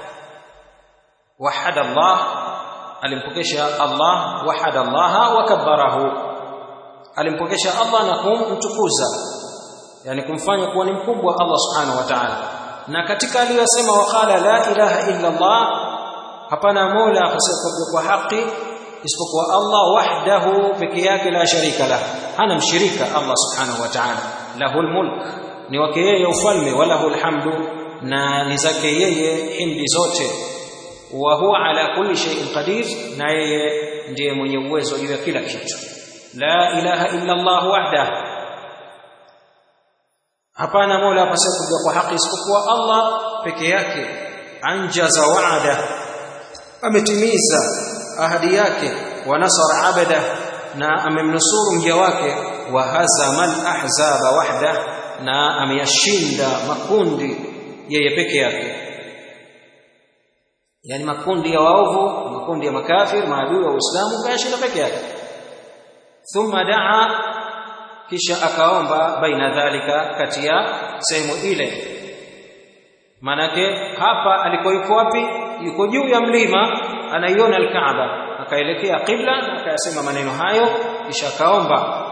wahada Allah alimpokesha Allah wahada Allah wa kabbarahu alimpokesha Allah na kumtukuza yani kumfanya kuwa ni mkubwa Allah subhanahu wa ta'ala na katika aliyosema waqala la ilaha illa Allah hapana mola pasipokuwa kwa haki isipokuwa Allah wahdahu peke yake la sharika lah hana mshirika Allah subhanahu wa ta'ala lahul mulk ni wake yeye ufalme walahul hamdu na ni zake yeye hindi zote wa huwa ala kulli shay'in qadir na yeye ndiye mwenye uwezo juu ya kila kitu la ilaha illa Allah wahdahu hapana mola pasipokuwa kwa haki isipokuwa Allah peke yake anjaza wa'ada ametimiza ahadi yake wa nasara abada na amemnusuru mja wake wa hazama al-ahzaba wahda na ameyashinda makundi yeye peke yake yani makundi ya waovu makundi ya makafir maadui wa Uislamu kayashinda peke yake thumma daa kisha akaomba baina dhalika kati ya sehemu ile manake hapa alikoiko wapi yuko juu ya mlima anaiona al-Kaaba akaelekea qibla na akayasema maneno hayo kisha akaomba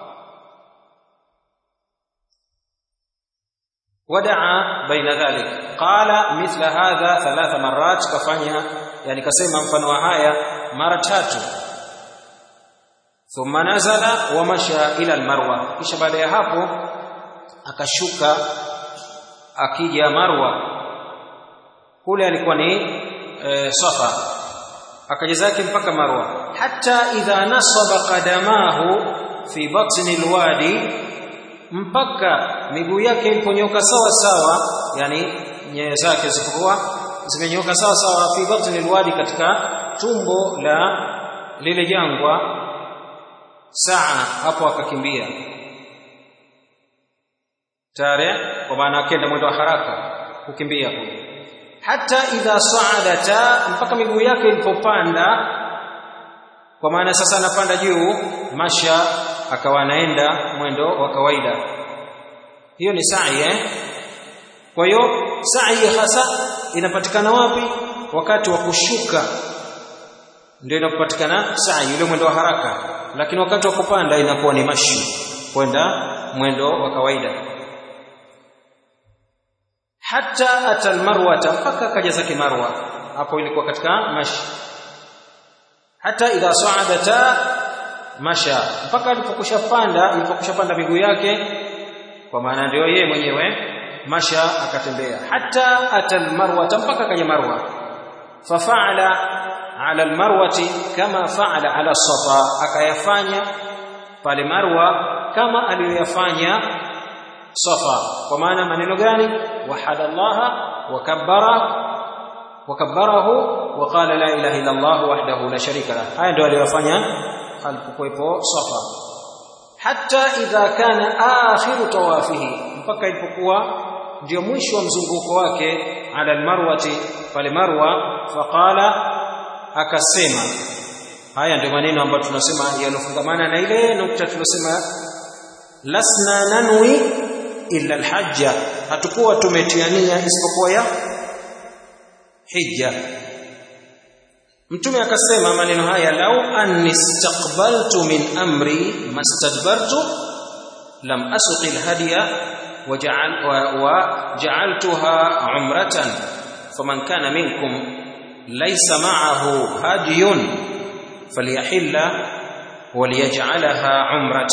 wadaa baina dhalik qala mithla hadha thalatha marat kafanya yani kasema mfano wa haya mara tatu thumma nazala wa masha ila almarwa kisha baada ya hapo akashuka akija marwa kule alikuwa ni e, safa akaja zake mpaka marwa hata idha nasaba qadamahu fi batni alwadi mpaka miguu yake iliponyoka sawa sawa yani nyayo zake zilipokuwa zimenyoka sawa sawa fi batni alwadi katika tumbo la lile jangwa saa hapo akakimbia tare kwa maana akenda mwendo wa haraka kukimbia kule hata idha sa'adata mpaka miguu yake ilipopanda kwa maana sasa anapanda juu masha akawa anaenda mwendo wa kawaida hiyo ni sa'i eh kwa hiyo sa'i hasa inapatikana wapi wakati wa kushuka ndio inapatikana sa'i yule mwendo wa haraka lakini wakati wa kupanda inakuwa ni mashi kwenda mwendo wa kawaida hata atal marwata mpaka kaja zake marwa hapo ilikuwa katika mashi hata idha sa'adata masha mpaka alipokushapanda ilipokushapanda miguu yake kwa maana ndio yeye mwenyewe masha akatembea hata atal marwata mpaka kaja marwa fafa'ala ala almarwati kama fa'ala ala safa akayafanya pale marwa kama aliyoyafanya safa kwa maana maneno gani wahada allaha wakabbara wakabbarahu waqala la ilaha illa allah wahdahu la sharika lah haya ndio aliyofanya alipokuwepo safa hatta idha kana akhiru tawafihi mpaka ilipokuwa ndio mwisho wa mzunguko wake ala almarwati pale marwa faqala akasema haya ndio maneno ambayo tunasema yanofungamana na ile nukta tulosema lasna nanwi illa alhajja hatukuwa tumetiania isipokuwa ya hija mtume akasema maneno haya lau anni istaqbaltu min amri mastadbartu lam asuqi alhadiya waja'al waja'altuha umratan faman kana minkum laysa ma'ahu hadiyun falyahilla وليجعلها عمرة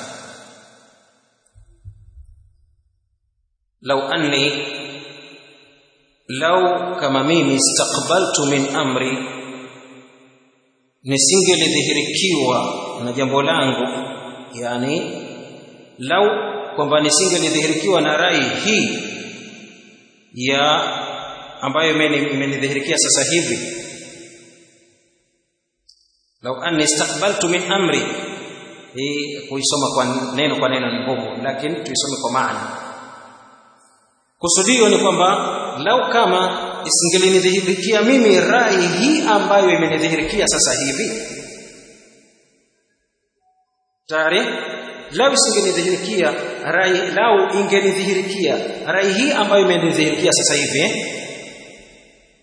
لو أني لو كما mimi استقبلت من أمري nisingelidhihirikiwa na jambo langu yani lau kwamba nisingelidhihirikiwa na rai hii ya ambayo imenidhihirikia sasa hivi lau anni istaqbaltu min amri hii kuisoma kwa neno kwa neno ni ngumu lakini tuisome kwa maana kusudio ni kwamba lau kama isingelinidhihirikia mimi rai hii ambayo imenidhihirikia sasa hivi tayari lau isingenidhihirikia rai lau ingenidhihirikia rai hii ambayo imenidhihirikia sasa hivi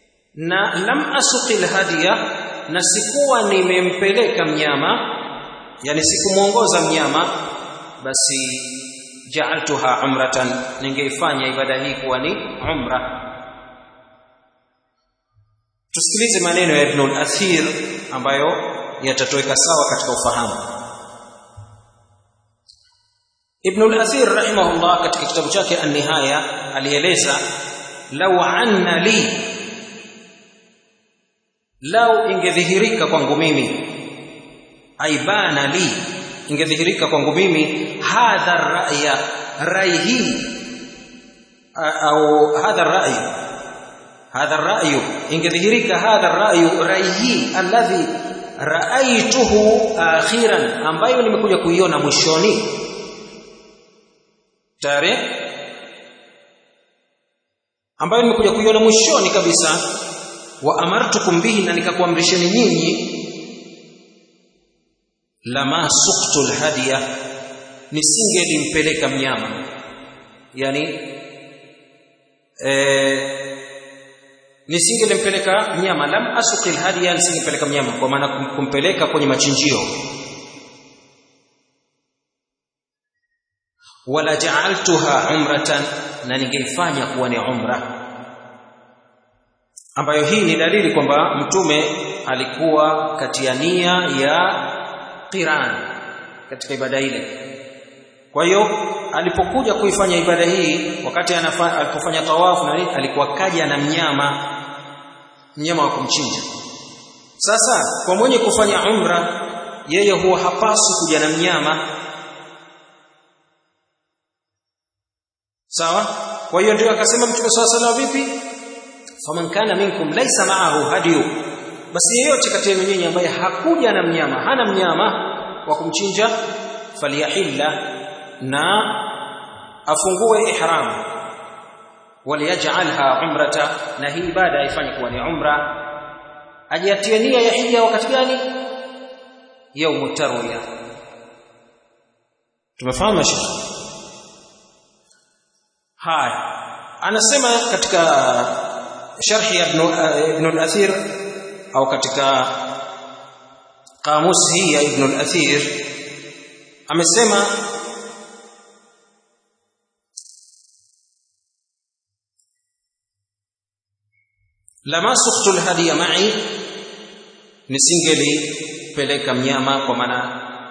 na lam asuqil hadiya na sikuwa nimempeleka mnyama yani sikumuongoza mnyama basi ja'altuha umratan ningeifanya ibada hii kuwa ni umra tusikilize maneno ya Ibn al-Athir ambayo yatatoweka sawa katika ufahamu Ibn al-Athir rahimahullah katika kitabu chake An-Nihaya alieleza law anna li lau ingedhihirika kwangu mimi aibana li ingedhihirika kwangu mimi hadha ra'ya rai hii au hadha rai hadha ra'yu ingedhihirika hadha ra'yu rai hii alladhi ra'aituhu akhiran ambayo nimekuja kuiona mwishoni tare ambayo nimekuja kuiona mwishoni kabisa wa amartukum bihi na nikakuamrisheni nyinyi lama suqtu alhadiya nisingelimpeleka mnyama yani eh nisingelimpeleka mnyama lam asuqi alhadiya nisingempeleka mnyama kwa maana kumpeleka kwenye machinjio wala ja'altuha umratan na ningeifanya kuwa ni umra ambayo hii ni dalili kwamba mtume alikuwa katia nia ya qiran katika ibada ile kwa hiyo alipokuja kuifanya ibada hii wakati anafanya alipofanya tawafu na nini alikuwa kaja na mnyama mnyama wa kumchinja sasa kwa mwenye kufanya umra yeye huwa hapaswi kuja na mnyama sawa kwa hiyo ndio akasema mtume swalla sallam vipi faman kana minkum laysa ma'ahu hadiyu basi yeyote kati yenu nyinyi ambaye hakuja na mnyama hana mnyama wa kumchinja faliyahilla na afungue ihram waliyaj'alha umrata na hii ibada aifanye kuwa ni umra ajiatie nia ya hija wakati gani yaumu tarwiya tumefahamu shekhi haya anasema katika sharhi ya ibn al-athir au katika kamusi hii ya ibn al-athir amesema lama suqtu al-hadiya ma'i nisingeli peleka mnyama kwa maana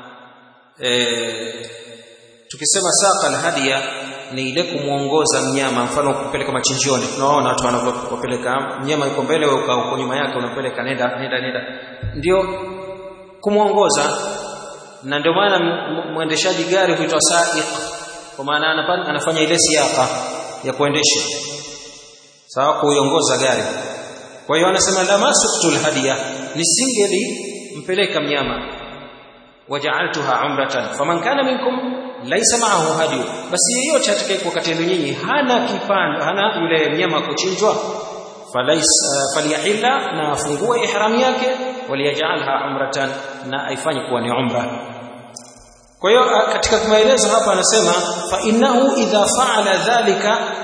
eh tukisema saqa al-hadiya ni ile kumuongoza mnyama mfano kupeleka machinjioni tunaona watu wanapopeleka mnyama yuko mbele wewe uko nyuma yake unapeleka nenda nenda nenda ndio kumuongoza na ndio maana mwendeshaji gari huitwa sa'iq kwa maana anafanya ile siaka ya kuendesha sawa kuiongoza gari kwa hiyo anasema la masuktul hadiya nisingeli mpeleka mnyama waja'altuha umratan faman kana minkum laisa ma'ahu hadiyu basi yeyote atakayekuwa kati yenu nyinyi hana kipando hana yule mnyama kuchinjwa falais faliyahilla na afungue ihram yake waliyaj'alha umratan na aifanye kuwa ni umra kwa hiyo katika maelezo hapa anasema fa innahu idha fa'ala dhalika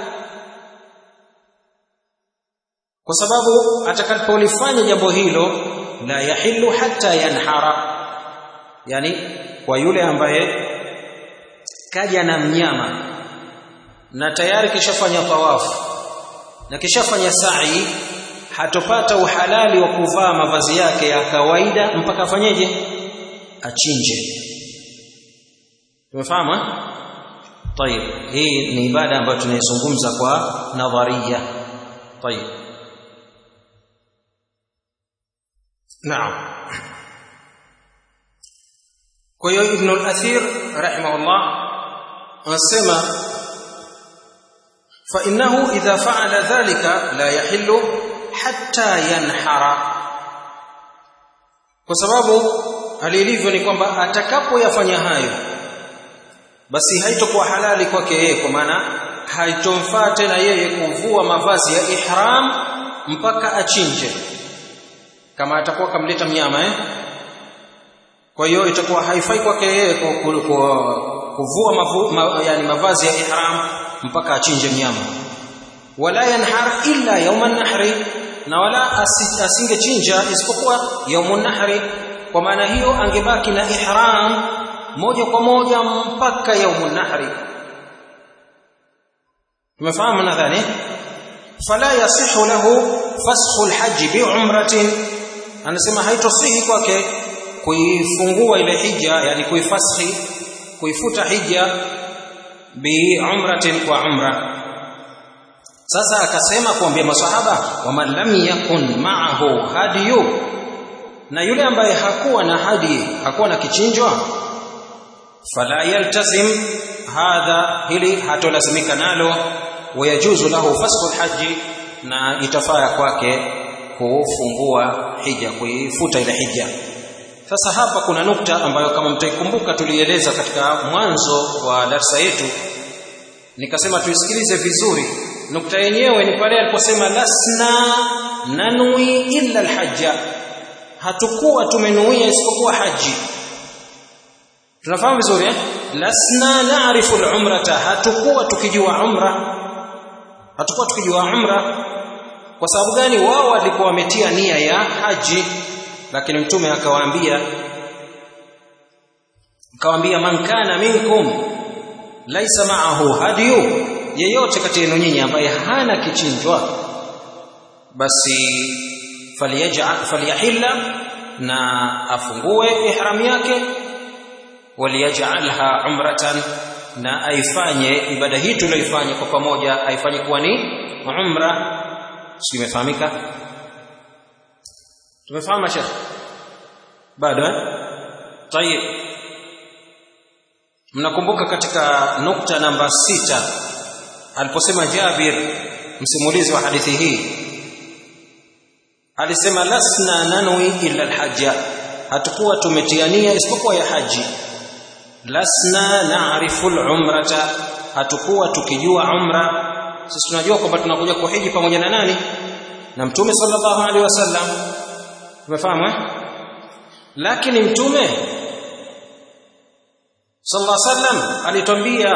kwa sababu atakapolifanya jambo hilo la yahillu hatta yanhara yani kwa yule ambaye kaja na mnyama na tayari kishafanya tawafu na kishafanya sa'i hatopata uhalali wa kuvaa mavazi yake ya kawaida mpaka afanyeje achinje tumefahamu طيب hii ni ibada ambayo tunaizungumza kwa nadharia طيب naam kwa hiyo ibn al-athir rahimahullah anasema fa innahu idha fa'ala dhalika la yahillu hatta yanhara kwa sababu hali ilivyo ni kwamba atakapoyafanya hayo basi haitokuwa halali kwake yeye kwa maana haitomfaa tena yeye kuvua mavazi ya ihram mpaka achinje kama atakuwa kamleta mnyama eh kwa hiyo itakuwa haifai kwake yeye kuvua mavu, ma, yani mavazi ya ihram mpaka achinje mnyama wala yanhar illa yawma nahri na wala asingechinja isipokuwa yawmun nahri kwa maana hiyo angebaki na ihram moja kwa moja mpaka yaumun nahri tumefahamu nadhani fala yasihu lahu fasxu alhajj biumratin anasema haitosihi kwake kuifungua ile hija yani kuifashi kuifuta hija biumratin kwa umra sasa akasema kuambia masahaba waman lam yakun ma'ahu hadiyu na yule ambaye hakuwa na hadi hakuwa na kichinjwa fala yaltazim hadha hili hatolazimika nalo wayajuzu lahu fasxu alhaji na itafaa kwake kufungua hija kuifuta ile hija sasa hapa kuna nukta ambayo kama mtaikumbuka tulieleza katika mwanzo wa darsa yetu nikasema tuisikilize vizuri nukta yenyewe ni pale aliposema lasna nanui illa alhajja hatukuwa tumenuia isipokuwa haji tunafahamu vizuri eh lasna naarifu alumrata hatukuwa tukijua umra hatukuwa tukijua umra kwa sababu gani wao walikuwa wametia nia ya haji lakini mtume akawaambia akawaambia man kana minkum laisa ma'ahu hadiyu yeyote kati yenu nyinyi ambaye hana kichinjwa basi faliyaj'al faliyahilla na afungue ihram yake waliyaj'alha umratan na aifanye ibada hii tuliyoifanya kwa pamoja aifanye kuwa ni umra si imefahamika tumefahamu shekh bado eh tayeb mnakumbuka katika nukta namba sita aliposema Jabir msimulizi wa hadithi hii alisema lasna nanwi illa alhajja hatukuwa tumetiania isipokuwa ya haji lasna naarifu alumrata hatukuwa tukijua umra sisi tunajua kwamba tunakuja kuhiji pamoja na nani na mtume sallallahu alaihi wasallam tumefahamu eh lakini mtume sallallahu alaihi wasallam alitwambia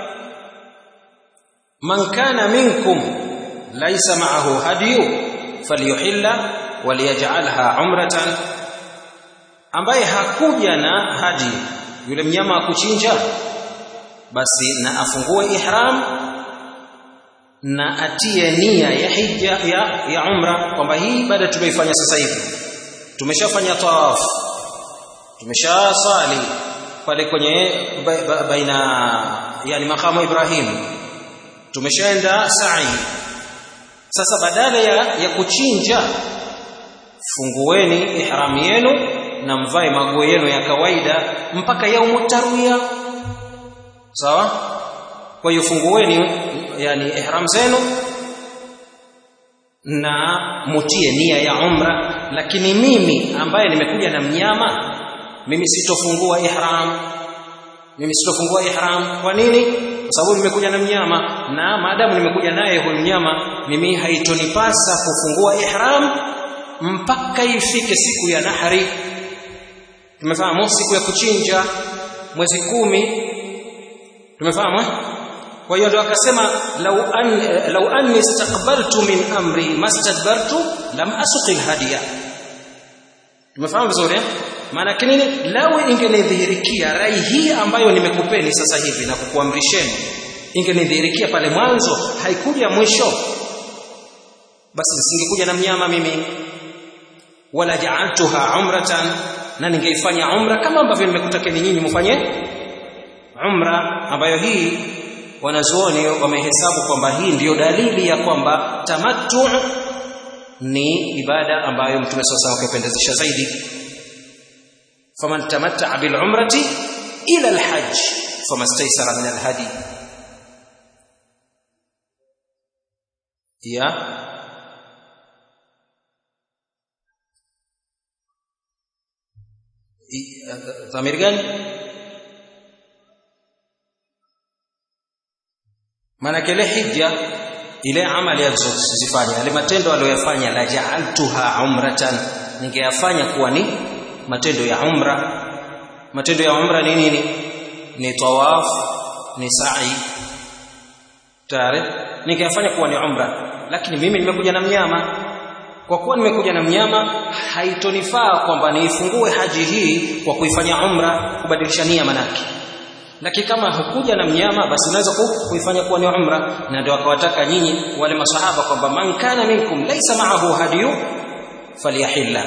man kana minkum laysa ma'ahu hadiyu falyuhilla waliyaj'alha umratan ambaye hakuja na hadi yule mnyama wa kuchinja basi na afungue ihram na atie nia ya hija ya, ya umra kwamba hii ibada tumeifanya sasa hivi tumeshafanya tawaf tumeshasali pale kwenye baina yani makamu Ibrahim tumeshaenda sa'i sasa badala ya, ya kuchinja fungueni ihram yenu na mvae maguo yenu ya kawaida mpaka yaumu tarwiya sawa kwa hiyo fungueni yani ihram zenu na mutie nia ya umra lakini mimi ambaye nimekuja na mnyama mimi sitofungua ihram mimi sitofungua ihram kwa nini kwa sababu nimekuja na mnyama na maadamu nimekuja naye huyu mnyama mimi haitonipasa kufungua ihram mpaka ifike siku ya nahari tumefahamu siku ya kuchinja mwezi kumi tumefahamu eh? kwa hiyo ndio akasema law an law anni istaqbaltu min amri mastadbartu lam asuqil hadiya tumefahamu vizuri eh? maana nini lawe ingenidhihirikia rai hii ambayo nimekupeni sasa hivi na kukuamrisheni ingenidhihirikia pale mwanzo haikuja mwisho basi nisingekuja na mnyama mimi wala ja'altuha umratan na ningeifanya umra kama ambavyo nimekutakeni nyinyi mfanye umra ambayo hii wanazuoni wamehesabu kwamba hii ndiyo dalili ya kwamba tamattu ni ibada ambayo mtume sasa akapendezesha zaidi faman tamatta'a bil umrati ila al hajj famastaysara min al hadi ya dhamir gani maana ile hija ile amali alizozifanya yale matendo aliyoyafanya la ja'altuha umratan ningeyafanya kuwa ni matendo ya umra matendo ya umra ni nini ni tawaf ni sa'i tayari ningeyafanya kuwa ni umra lakini mimi nimekuja na mnyama kwa kuwa nimekuja na mnyama haitonifaa kwamba niifungue haji hii kwa kuifanya umra kubadilisha nia manake lakini kama hukuja na mnyama basi unaweza kuifanya kuwa ni umra na ndio akawataka nyinyi wale masahaba kwamba man kana minkum laysa ma'ahu hadiyu falyahilla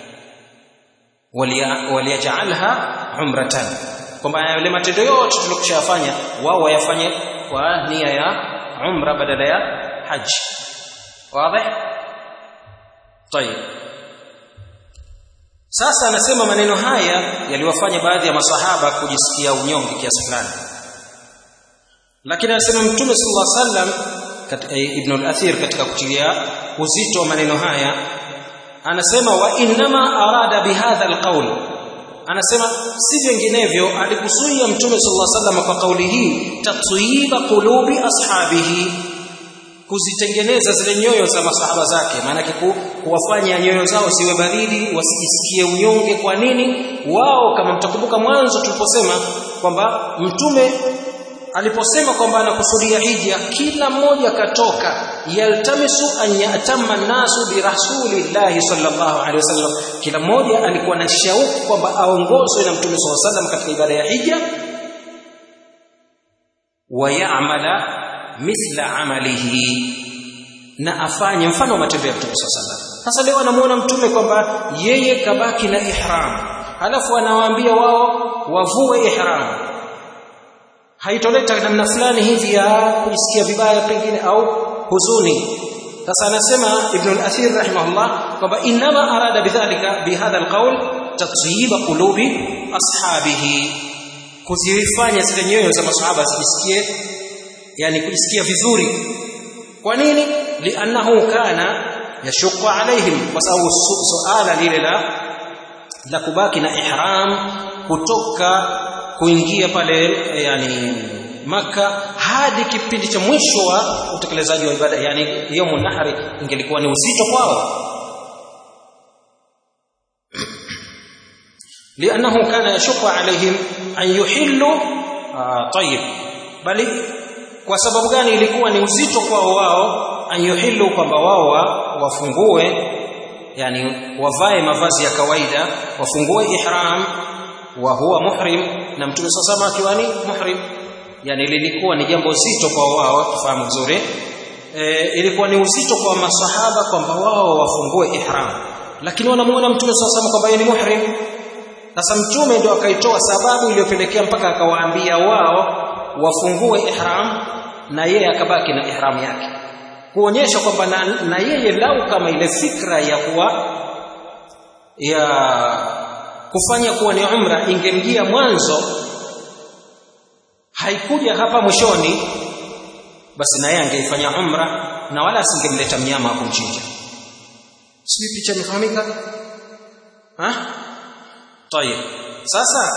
waliyaj'alha umratan kwamba yale matendo yote tuliyokushafanya wao wayafanye kwa nia ya umra badala ya haji wazi طيب sasa anasema maneno haya yaliwafanya baadhi ya masahaba kujisikia unyonge kiasi fulani lakini anasema mtume sallallahu alaihi wasallam ibn al-athir katika kutilia uzito wa maneno haya anasema wa innama arada bihadha alqawl anasema si vinginevyo alikusudia mtume sallallahu alaihi wasallam kwa kauli hii tatyiba qulubi ashabihi kuzitengeneza zile nyoyo za masahaba zake maanake ku, kuwafanya nyoyo zao ziwe baridi wasijisikie unyonge kwa nini wao kama mtakumbuka mwanzo tuliposema kwamba mtume aliposema kwamba anakusudia hija kila mmoja katoka yaltamisu an yatamma nasu bi rasulillahi sallallahu alaihi wasallam kila mmoja alikuwa na shauku kwamba aongozwe na mtume sallallahu alaihi wasallam katika ibada ya hija wa ya'mala mithla amalihi na afanye mfano wa matendo ya mtume sallallahu alaihi wasallam sasa leo anamuona mtume kwamba yeye kabaki na ihram halafu anawaambia wao wavue ihram haitoleta namna fulani hivi ya kujisikia vibaya pengine au huzuni sasa anasema ibn al-athir rahimahullah kwamba inma arada bidhalika bihadha alqawl tatyiba qulubi ashabihi kuzifanya zile nyoyo za masahaba zijisikie yani kujisikia vizuri kwa nini li'annahu kana yashqa alaihim kwa sababu suala lile la la kubaki na ihram kutoka kuingia pale yani maka hadi kipindi cha mwisho wa utekelezaji wa ibada yani yomu nahri ingelikuwa ni uzito kwao لانه كان يشق عليهم ان يحلوا آه طيب bali kwa sababu gani ilikuwa ni uzito kwao wao an yuhillu kwamba wao wafungue yani wavae mavazi ya kawaida wafungue ihram wa huwa muhrim na mtume sasa akiwa ni muhrim yani lilikuwa ni jambo zito kwa wao tufahamu vizuri e, ilikuwa ni uzito kwa masahaba kwamba wao wafungue ihram lakini wanamuona mtume sasa kwamba yeye ni muhrim sasa mtume ndio akaitoa sababu iliyopelekea mpaka akawaambia wao wafungue ihram na yeye akabaki na ihram yake kuonyesha kwamba na, na yeye lau kama ile fikra ya kuwa ya kufanya kuwa ni umra ingemjia mwanzo haikuja hapa mwishoni basi na yeye angeifanya umra na wala asingemleta mnyama kumchinja sijui picha imefahamika ha طيب sasa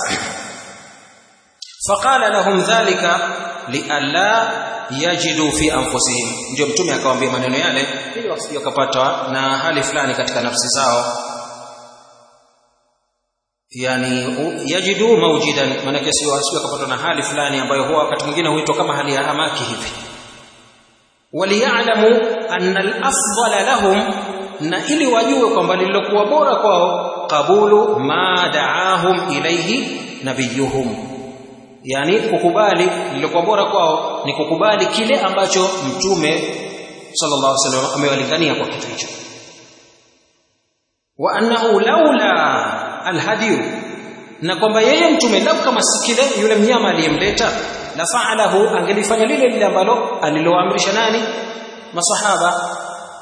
faqala lahum dhalika lialla yajidu fi anfusihim ndio mtume akawaambia maneno yale ili wasije wakapata na hali fulani katika nafsi zao yani yajidu maujidan maana sio wasije wakapata na hali fulani ambayo huwa wakati mwingine huitwa kama hali ya hamaki hivi waliya'lamu anna al-afdala lahum na ili wajue kwamba lililokuwa bora kwao qabulu ma da'ahum ilayhi nabiyuhum yani kukubali lililokuwa bora kwao ni kukubali kile ambacho mtume sallallahu alaihi wasallam amewalingania kwa kitu hicho wa annahu laula alhadiyu na kwamba yeye mtume lau kama si kile yule mnyama aliyemleta la fa'alahu angelifanya lile lile ambalo aliloamrisha nani masahaba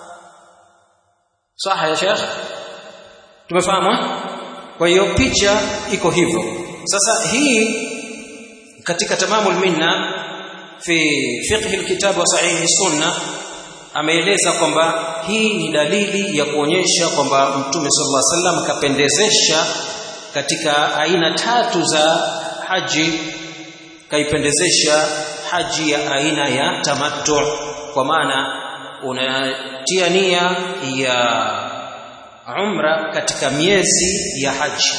saha ya sheikh tumefahamu kwa hiyo picha iko hivyo sasa hii katika tamamul minna fi fiqh alkitab wa sahih sunna ameeleza kwamba hii ni dalili ya kuonyesha kwamba mtume sallallahu alaihi wasallam kapendezesha katika aina tatu za haji kaipendezesha haji ya aina ya tamattu kwa maana unatia nia ya umra katika miezi ya haji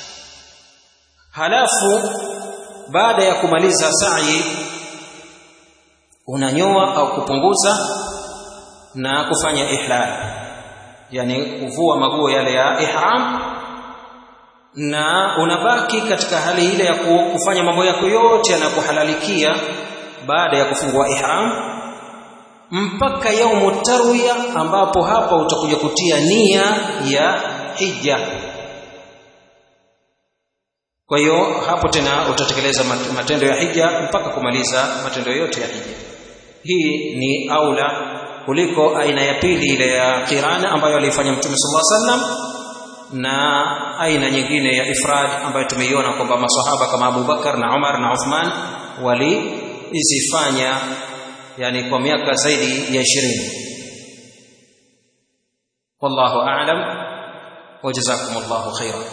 halafu baada ya kumaliza sa'i unanyoa au kupunguza na kufanya ihlal yani kuvua maguo yale ya ihram na unabaki katika hali ile ya kufanya mambo yako yote yanakuhalalikia baada ya kufungua ihram mpaka yaumu tarwiya ambapo hapa utakuja kutia nia ya hija kwa hiyo hapo tena utatekeleza matendo ya hija mpaka kumaliza matendo yote ya hija hii ni aula kuliko aina ya pili ile ya qirana ambayo alifanya mtume sallallahu alaihi wasallam na aina nyingine ya ifrad ambayo tumeiona kwamba maswahaba kama Abu Bakar na Umar na Uthman walizifanya yani kwa miaka zaidi ya 20 wallahu a'lam wa jazakumullahu khairan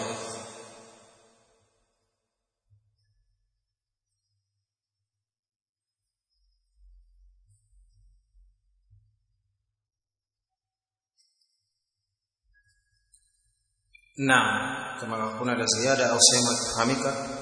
Naam, kama kuna la ziada au sehemu ikifahamika